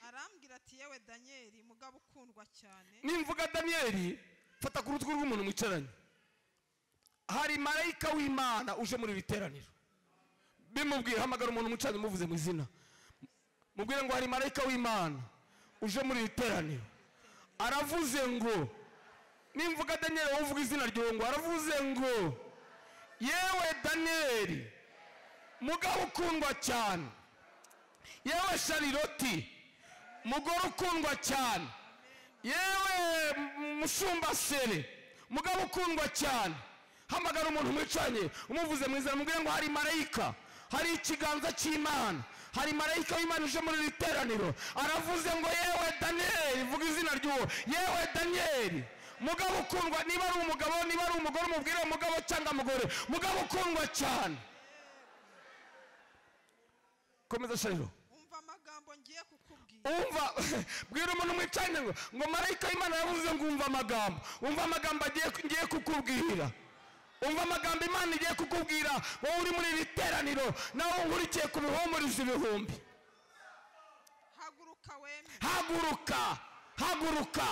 arambwira ati yewe daniyeli mugabo ukundwa cyane nimvuga daniyeli fata ku rutugu rw'umuntu mwicaranye hari marayika w'imana uje muri iri teraniro bimubwira hamagara umuntu mwicaranye umuvuze mu izina mubwire ngo hari marayika w'imana uje muri iri teraniro aravuze ngo nimvuga daniyeli wowe uvuga izina ryawe ngo aravuze ngo yewe daniyeli mugabo ukundwa cyane yewe shariroti mugore ukundwa cyane yewe m- mushumbasere mugabo ukundwa cyane hamagara umuntu mwicanye umuvuze mu izina mubwire ngo hari marayika hari ikiganza cy'imana hari marayika w'imana uje muri iri teraniro aravuze ngo yewe daniyeli vuga izina ry'uwo yewe daniyeli mugabo ukundwa niba ari umugabo niba ari umugore umubwire umugabo cyangwa mugore mugabo ukundwa cyane komeza shariro umva amagambo ngiye kukubwira umva bwira umuntu mwicanye ngo ngo marayika y'imana yavuze ngo umva amagambo umva amagambo agiye ngiye kukubwira umva amagambo imana igiye kukubwira wowe uri muri iri teraniro nawe nkurikiye ku bihumuriza ibihumbi haguruka weme haguruka haguruka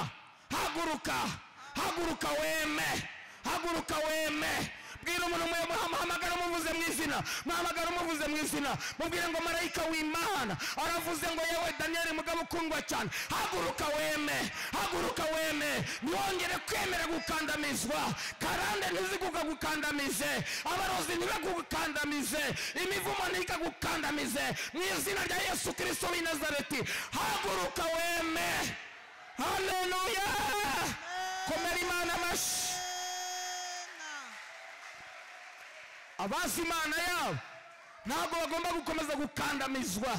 haguruka haguruka weme haguruka weme bwira umuntu mwe- muhamagara umuvuze mu izina muhamagara umuvuze mu izina mubwire ngo marayika w'imana aravuze ngo yewe daniyeli mugabo ukundwa cyane haguruka weme haguruka weme ntihongere kwemera gukandamizwa karande ntizigukagukandamize abarozi ntibagukandamize imivumo ntikagukandamize mu izina rya yesu kirisito w'i nazareti haguruka weme haleluya abazi imana yabo ntabwo bagomba gukomeza gukandamizwa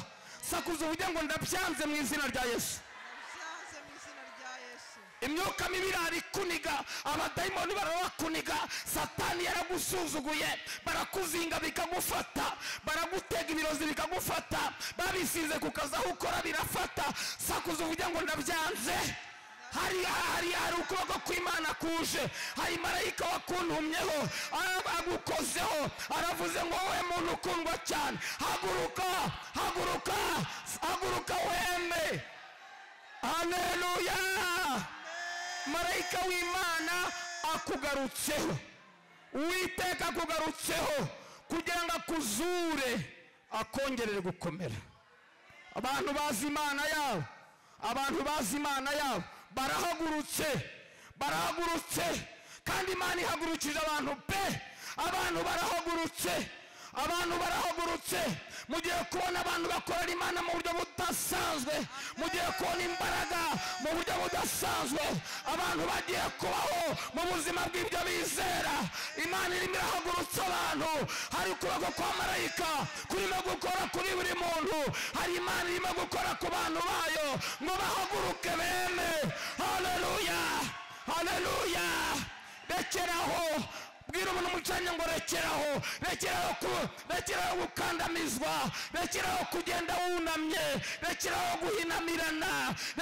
sakuza uvuge ngo ndabyanze mu izina rya yesu byanze mu izina rya yesu imyuka mibi irarikuniga abadayimoni barabakuniga satani yaragusuzuguye barakuzinga bikagufata baragutega ibirozi bikagufata babisize ku kazi aho ukora birafata sakuza uvuge ngo ndabyanze hari hari hari ukuboko kw'imana kuje hari marayika wakuntumyeho ara- agukozeho aravuze ngo wowe muntu ukundwa cyane haguruka haguruka haguruka wembe haleluya marayika w'imana akugarutseho uwiteka akugarutseho kugira ngo akuzure akongerere gukomera abantu bazi imana yabo abantu bazi imana yabo barahagurutse barahagurutse kandi imana ihagurukije abantu pe abantu barahagurutse abantu barahagurutse mugiye kubona abantu bakorera imana mu buryo budasanzwe mugiye kubona imbaraga mu buryo budasanzwe abantu bagiye kubaho mu buzima bw'ibyo bizera imana irimo irahagurutsa abantu hari ukuboko kwa marayika kurimo gukora kuri buri muntu hari imana irimo gukora ku bantu bayo ngo bahaguruke bene haleluya haleluya rekeraho bwira umuntu umucanye ngo rekeraho rekeraho ku- rekeraho gukandamizwa rekeraho kugenda wunamye rekeraho guhinamirana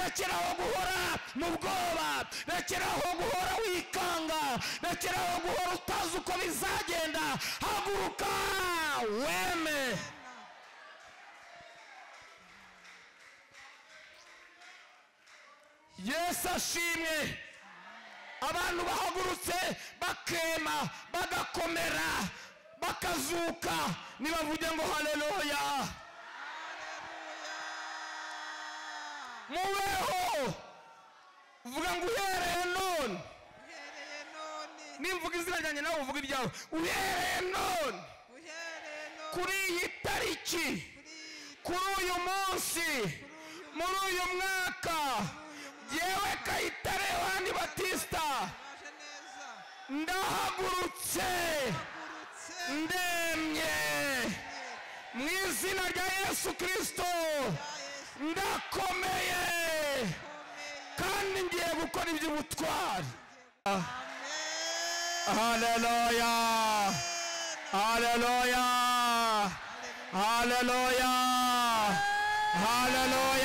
rekeraho guhora mu bwoba rekeraho guhora wikanga rekeraho guhora utazi uko bizagenda haguruka weme yesu ashimwe abantu bahagurutse bakema bagakomera bakazuka nibavuge ngo haleluya mubeho vuga ngo uhereye none uhereye none nimvuga izina ryanjye nawe uvuga iryawe uhereye none uhereye none kuri iyi tariki kuri uyu munsi muri uyu mwaka yewe kayitare yohani batista baje neza ndahagurutse urutse ndemye mu izina rya yesu kirisito rya yesu ndakomeye ukomeye kandi ngiye gukora iby'ubutwari amen haleluya haleluya haleluya haleluya haleluya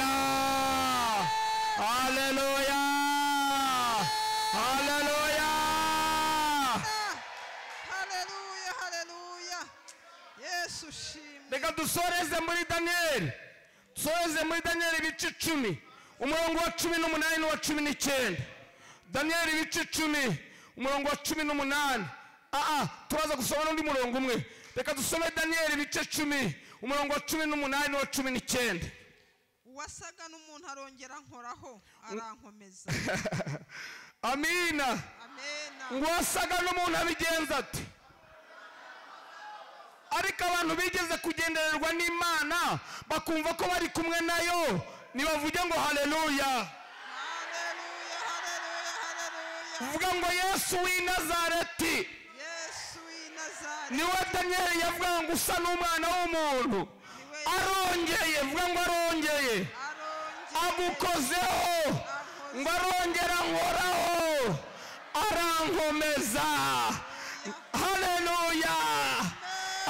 haleluya haleluya haleluya yesu ushimwe reka dusoreze muri daniyeli dusoreze muri daniyeli ibice icumi umurongo wa cumi n'umunani n'uwa cumi n'icyenda daniyeli ibice icumi umurongo wa cumi n'umunani aa turaza gusoma n'undi murongo umwe reka dusome daniyeli ibice icumi umurongo wa cumi n'umunani n'uwa cumi n'icyenda uwasaga n'umuntu arongera ankoraho arankomeza amina amena ngo wasaga n'umuntu abigenza ate ariko abantu bigeze kugendererwa n'imana bakumva ko bari kumwe nayo ntibavuge ngo haleluya haleluya haleluya haleluya uvuga ngo yesu w'i nazareti yesu w'i nazari niwe daniyeli yavuga ngo usa n'umwana w'umuntu niwe arongeye vuga ngo arongeye arongera agukozeho ngo arongera nkoraho arankomeza haleluya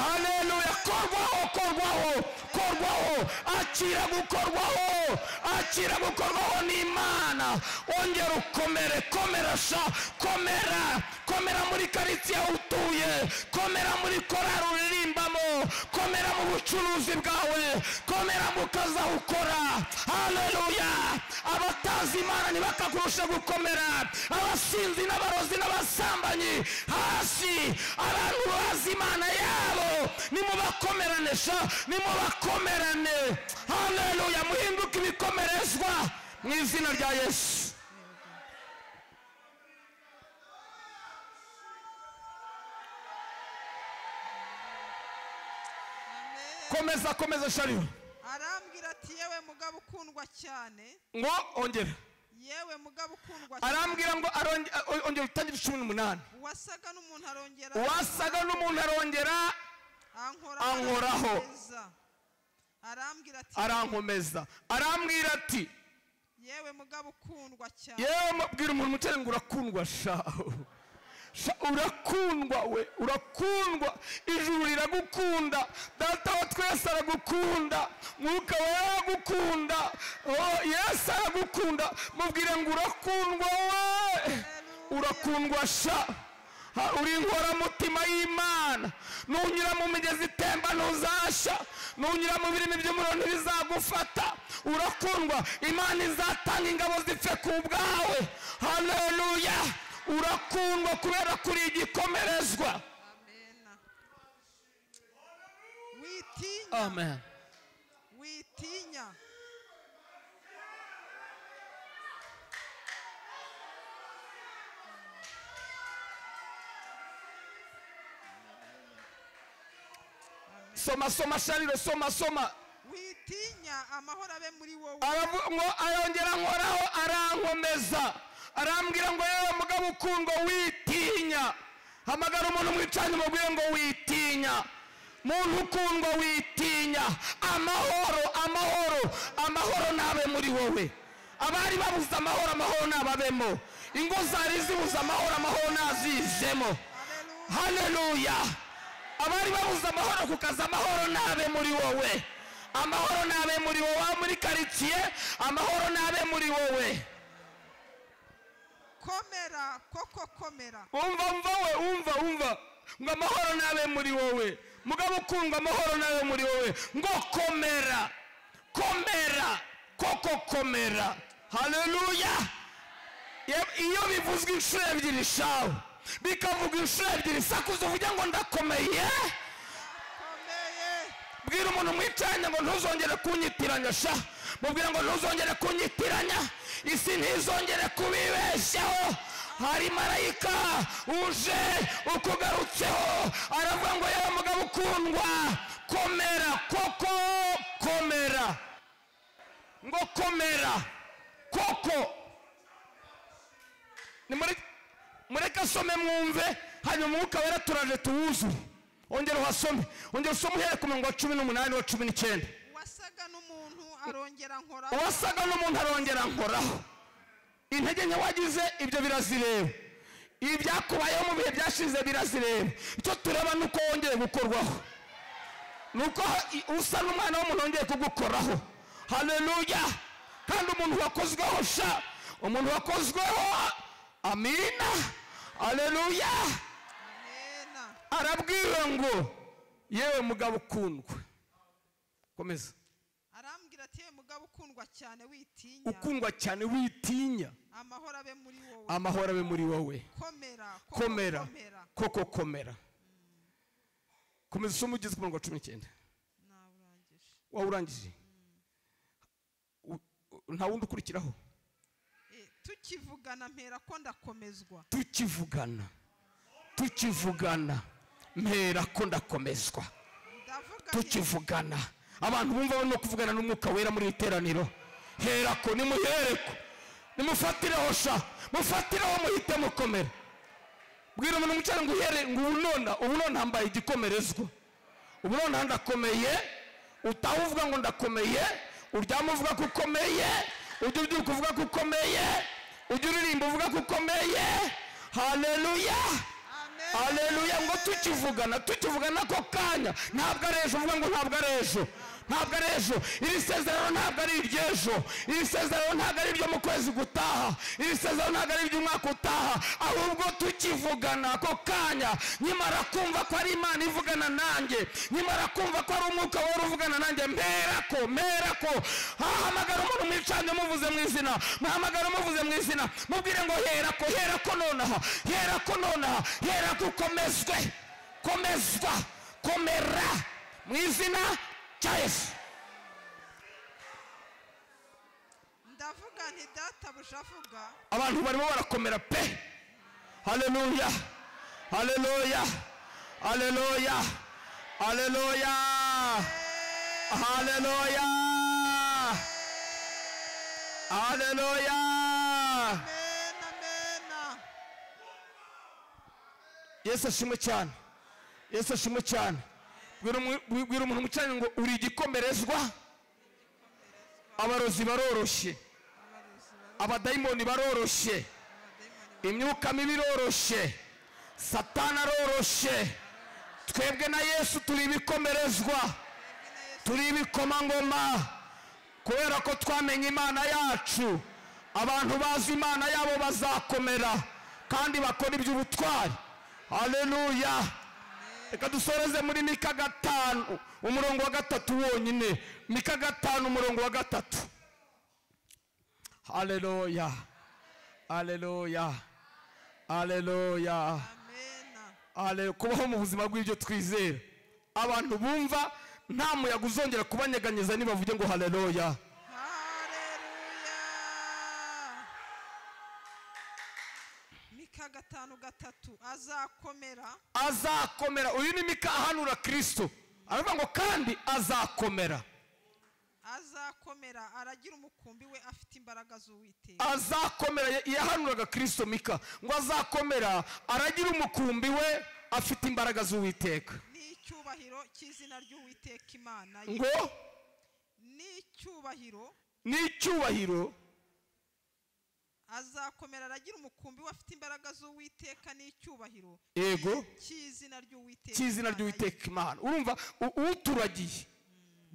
haleluya korwaho korwaho korwaho akira gukorwaho akira gukorwaho n'imana ongera ukomere komera sha komera komera muri karitsiye aho utuye komera muri korari uririmbamo komera mu bucuruzi bwawe komera mu kazi aho ukora haleluya abatazi imana ntibakakurusha gukomera abasinzi n'abarozi n'abasambanyi hasi abantu bazi imana yabo nimubakomerane sha nimubakomerane haleluya muhinduke ibikomerezwa mu izina rya yesu amen komeza komeza shariho arambwira ati yewe mugabo ukundwa cyane ngo ongera yewe mugabo ukundwa cyane. arambwira ngo aronge- a- ongera utangire cumi n'umunani uwasaga n'umuntu arongera uwasaga n'umuntu arongera ankoraho ankoraho. arankomeza. arambwira ati arankomeza arambwira ati yewe mugabo ukundwa cyane yewe mubwira umuntu umutera ngo urakundwa shaho Sha, urakundwa we urakundwa ijuru riragukunda data wa twese aragukunda mwuka we aragukunda Oh, yesu aragukunda mubwire ngo urakundwa we urakundwa sha Ha, uri inkoramutima y'imana nunyura mu migezi itemba ntuzasha nunyura mu birimi by'umuriro ntibizagufata urakundwa imana izatanga ingabo zipfe ku bwawe haleluya urakundwa kubera ko uri igikomerezwa amena witinya amen witinya soma soma shariro soma soma witinya amahoro abe muri wowe aravu- ngo arongera nkoraho arankomeza arambwira ngo yewe mugabo ukundwa witinya hamagara umuntu mwicanye umubwire ngo witinya muntu ukundwa witinya amahoro amahoro amahoro nabe muri wowe abari babuze amahoro amahoro nababemo ingo zari zibuze amahoro amahoro nazijemo Haleluya. haleluya abari babuze amahoro kukaza amahoro nabe muri wowe amahoro nabe muri wowe Waba muri karitsiye amahoro nabe muri wowe komera koko komera umva umva we umva umva ngo amahoro nabe muri wowe mugabo ukundwa amahoro nabe muri wowe ngo komera komera koko komera haleluya Yeb- iyo bivuzwe inshuro ebyiri shawe bikavuga inshuro ebyiri sakuza uvuge ngo ndakomeye komeye bwira umuntu mwicaranye ngo ntuzongere kunyitiranya sha mubwira ngo ntuzongere kunyitiranya isi ntizongere kubibeshyaho hari marayika uje ukugarutseho aravuga ngo yewe mugabo ukundwa komera koko komera ngo komera koko Ni muri- mureke asome mwumve hanyuma umwuka wera turaje tuwuzure ongera uhasome ongera usome uhereye ku murongo wa cumi n'umunani wa cumi n'icyenda wasaga n'umuntu arongera nkora uwasaga n'umuntu arongera nkoraho intege nke wagize ibyo birazireba ibyakubayeho mu bihe byashize birazireba icyo tureba ni uko wongeye gukorwaho ni uko ha- i- usa n'umwana w'umuntu wongeye kugukoraho haleluya kandi umuntu wakozweho sha umuntu wakozweho amina haleluya amena arabwiwe ngo yewe mugabo ukundwe komeza arambwira ati yewe mugabo ukundwa cyane witinya ukundwa cyane witinya amahoro abe muri wowe amahoro abe muri wowe komera koko komera koko komera komeza usome ugeze ku murongo wa cumi n'icyenda Nawurangije. waba urangije U- u- nta wundi ukurikiraho Eh, tukivugana mpera ko ndakomezwa tukivugana tukivugana mpera ko ndakomezwa ndavuga nti tukivugana abantu bumva barimo kuvugana n'umwuka wera muri iri teraniro herako nimuhereko nimufatireho sha mufatireho muhite mukomera bwira umuntu umucana ngo uhere ngo ubu nona ubu nona hambaye igikomerezwa ubu nona ndakomeye utaha uvuga ngo ndakomeye uryama uvuga ko ukomeye ujya ubyuka uvuga ko ukomeye ujya uririmba uvuga ko ukomeye haleluya amen aleluya ngo tukivugana tukivugana ako kanya ntabwo ari ejo uvuga ngo ntabwo ari ejo ntabwo ari ejo iri sezerano ntabwo ari iry'ejo iri sezerano ntabwo ari iryo mu kwezi gutaha iri sezerano ntabwo ari iry'umwaka utaha ahubwo tukivugana ako kanya nyimara kumva ko ari imana ivugana nanjye nyimara kumva ko ari umwuka wera uvugana nanjye mperako mperako hahamagara umuntu mwicanye muvuze mu izina muhamagara muvuze mu izina mubwire ngo herako herako nonaha herako nonaha herako ukomezwe komezwa komera mu izina rya yesu ndavuga nti databuja avuga abantu barimo barakomera pe haleluya haleluya haleluya haleluya haleluya haleluya yesu ashimwe cyane yesu ashimwe cyane Bwira umu- bwira umuntu mu cyanya ngo uri igikomerezwa abarozi baroroshye abarozi baro- abadayimoni baroroshye abadayimoni imyuka mibi iroroshye satana aroroshye twebwe na yesu turi ibikomerezwa turi ibikomangoma kubera ko twamenye imana yacu abantu bazi imana yabo bazakomera kandi bakora iby'ubutwari haleluya reka dusoreze muri mika gatanu umurongo wa gatatu wonyine mika gatanu umurongo wa gatatu haleluya haleluya haleluya amena haleluya kubaho mu buzima bw'ibyo twizera abantu bumva nta muyaga uzongera kubanyeganyeza nibavuge ngo haleluya hareruya mika gatanu gatatu azakomera azakomera uyu ni mika ahanura kirisito aravuga ngo kandi azakomera azakomera aragira umukumbi we afite imbaraga z'uwiteka azakomera ya- yahanuraga kirisito mika ngo azakomera aragira umukumbi we afite imbaraga z'uwiteka n'icyubahiro cy'izina ry'uwiteka imana ye ngo n'icyubahiro n'icyubahiro azakomera aragira umukumbi we afite imbaraga z'uwiteka n'icyubahiro yego cy'izina ry'uwiteka cy'izina Imana ye. ry'uwiteka imana urumva u- uturagiye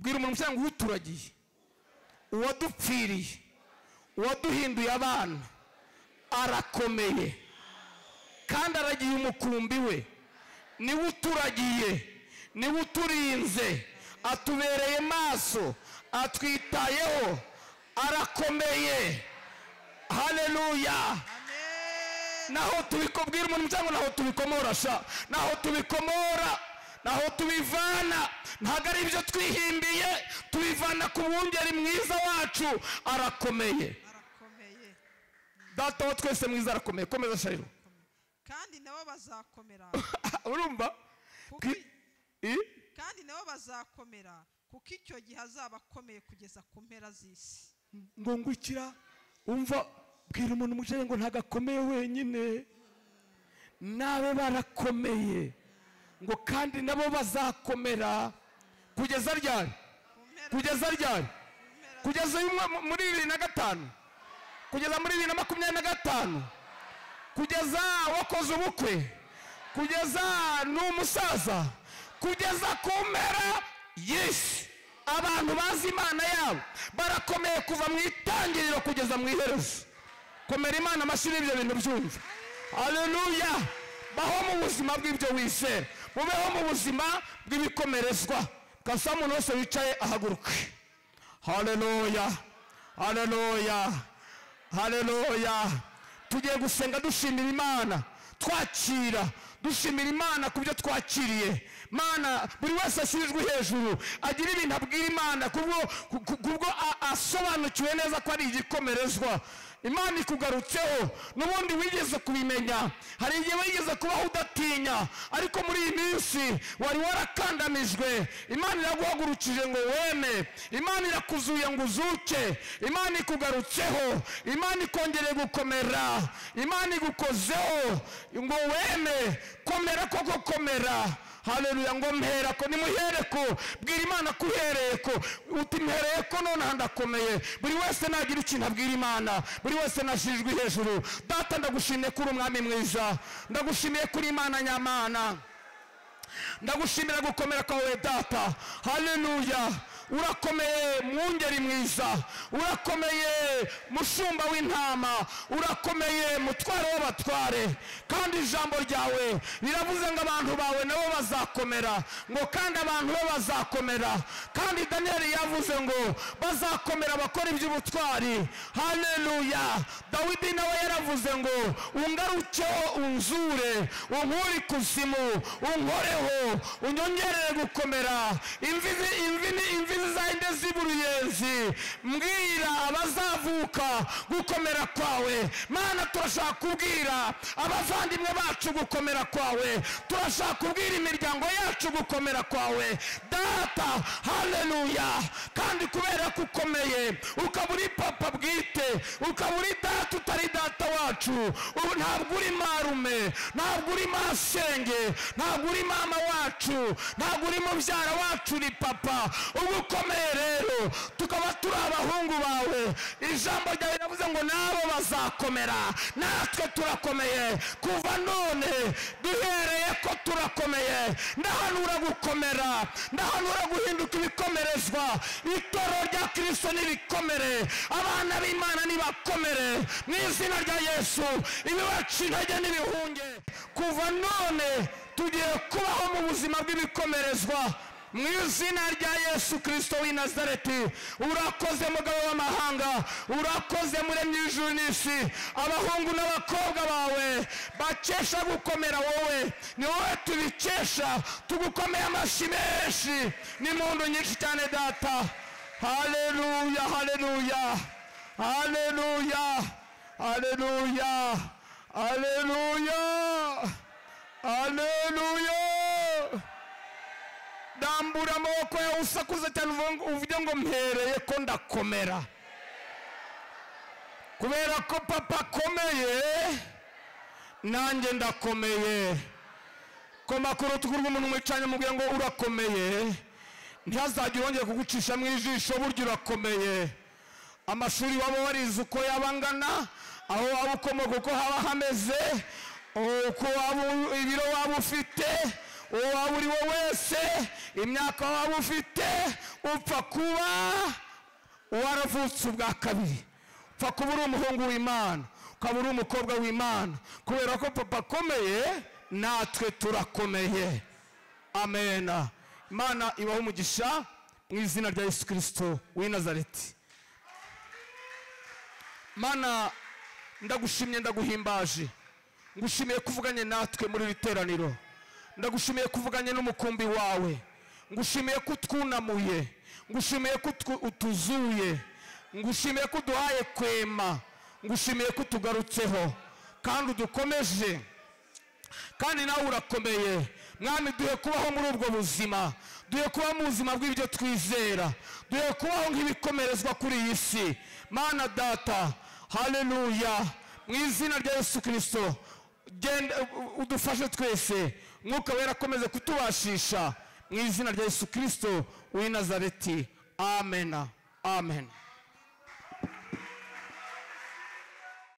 bwira umuntu cyangwa uturagiye uwadupfiriye uwaduhinduye abana arakomeye kandi aragiye umukumbi we niwe uturagiye niwe uturinze atubereye maso atwitayeho arakomeye haleluya amen naho tubikubwira umuntu cyangwa naho tubikomora sha naho tubikomora naho tubivana ntabwo ari ibyo twihimbiye tubivana ku mwungeri mwiza wacu arakomeye arakomeye data wa twese mwiza arakomeye komeza shariro kandi nabo bazakomera urumva kuko Ki- i- kandi nabo bazakomera kuko icyo gihe azaba akomeye kugeza ku mpera z'isi ngo ngukira umva bwira umuntu umucaye ngo ntabwo akomeye wenyine nabe barakomeye ngo kandi nabo bazakomera kugeza ryari ku mpera kugeza ryari ku mpera kugeza uyu mwa- muri bibiri na gatanu kugeza muri bibiri na makumyabiri na gatanu kugeza wakoze ubukwe kugeza ni umusaza kugeza ku mpera y'isi abantu bazi imana yabo barakomeye kuva mu itangiriro kugeza mu iherezo komera imana amashyi n'ibyo bintu byumva haleluya baho mu buzima bw'ibyo wizera mubeho mu buzima bw'ibikomerezwa kasaba umuntu wese wicaye ahaguruke haleluya haleluya haleluya tugiye gusenga dushimira imana twakira dushimira imana ku byo twakiriye mana buri wese ashyizwe hejuru agira ibintu abwira imana kubwo ku- ku- kubwo a- asobanukiwe neza ko ari igikomerezwa imana ikugarutseho n'ubundi wigeze kubimenya hari igihe wigeze kubaho udatinya ariko muri iyi minsi wari warakandamijwe imana iraguhagurukije ngo weme imana irakuzuye ngo uzuke imana ikugarutseho imana ikongereye gukomera imana igukozeho ngo weme komera koko komera haleluya ngo mpereko nimuhereko bwira imana ko uhereko uti mhereko nonaha ndakomeye buri wese nagira ikintu abwira imana buri wese nashirijwe hejuru data ndagushimiye ko uri umwami mwiza ndagushimiye ko uri imana nyamana ndagushimira gukomera kwawe data haleluya urakomeye mwungeri mwiza urakomeye mushumba w'intama urakomeye mutware w'abatware kandi ijambo ryawe riravuze ngo abantu bawe nabo bazakomera ngo kandi abantu be bazakomera kandi daniyeli yavuze ngo bazakomera bakora iby'ubutwari haleluya dawidi nawe yaravuze ngo ungarukeho unzure unkure ikuzimu unkoreho unyongerere gukomera imvi zi- imvi ni- imvi zizahinde ziba uruyenzi mbwira abazavuka gukomera kwawe mana turashaka kubwira abavandimwe bacu gukomera kwawe turashaka kubwira imiryango yacu gukomera kwawe data haleluya kandi kubera ko ukomeye ukaba uri papa bwite ukaba uri data utari data wacu ubu ntabwo uri marume ntabwo uri masenge ntabwo uri mama wacu ntabwo uri mubyara wacu uri papa uba ukomeye rero tukaba turi abahungu bawe ijambo ryawe riravuze ngo nabo bazakomera natwe turakomeye kuva none duhereye ko turakomeye ndahanura gukomera ndahanura guhinduka ibikomerezwa itoro rya kirisito nirikomere abana b'imana nibakomere mu izina rya yesu ibibaca intege n'ibihunge kuva none tugiye kubaho mu buzima bw'ibikomerezwa mu izina rya yesu kirisito w'i nazareti urakoze mugabo w'amahanga urakoze muremyi w'ijuru n'isi abahungu n'abakobwa bawe bakesha gukomera wowe ni wowe tubikesha tugukomeye amashyi menshi n'impundu nyinshi cyane data haleluya haleluya haleluya haleluya haleluya haleluya dambura amaboko yawe usakuza cyane uvuga ngo- uvuge ngo mpereye ko ndakomera kubera ko papa akomeye nanjye ndakomeye koma ku rutugu rw'umuntu mwicanye mubwira ngo urakomeye ntihazajya urongera kugucisha mu ijisho burya urakomeye amashuri waba warize uko yaba angana aho waba ukomoka uko haba hameze uko waba u- ibiro waba ufite uwo waba uri we wese imyaka waba ufite upfa kuba waravutse ubwa kabiri upfa kuba uri umuhungu w'imana ukaba uri umukobwa w'imana kubera ko papa akomeye natwe turakomeye amena imana ibaho umugisha mu izina rya yesu kirisito w'i nazareti mana ndagushimye ndaguhimbaje ngushimiye kuvuganye natwe muri iri teraniro ndagushimiye kuvuganye n'umukumbi wawe ngushimiye ko utwunamuye ngushimiye ko utwu- utuzuye ngushimiye ko uduhaye kwema ngushimiye ko utugarutseho kandi udukomeje kandi nawe urakomeye mwami duhe kubaho muri ubwo buzima duhe kubaho mu buzima bw'ibyo twizera duhe kubaho nk'ibikomerezwa kuri iyi si mana data haleluya mu izina rya yesu kirisito genda u- udufashe twese mwuka wera akomeze kutubashisha mu izina rya yesu kirisito w'i nazareti amena amena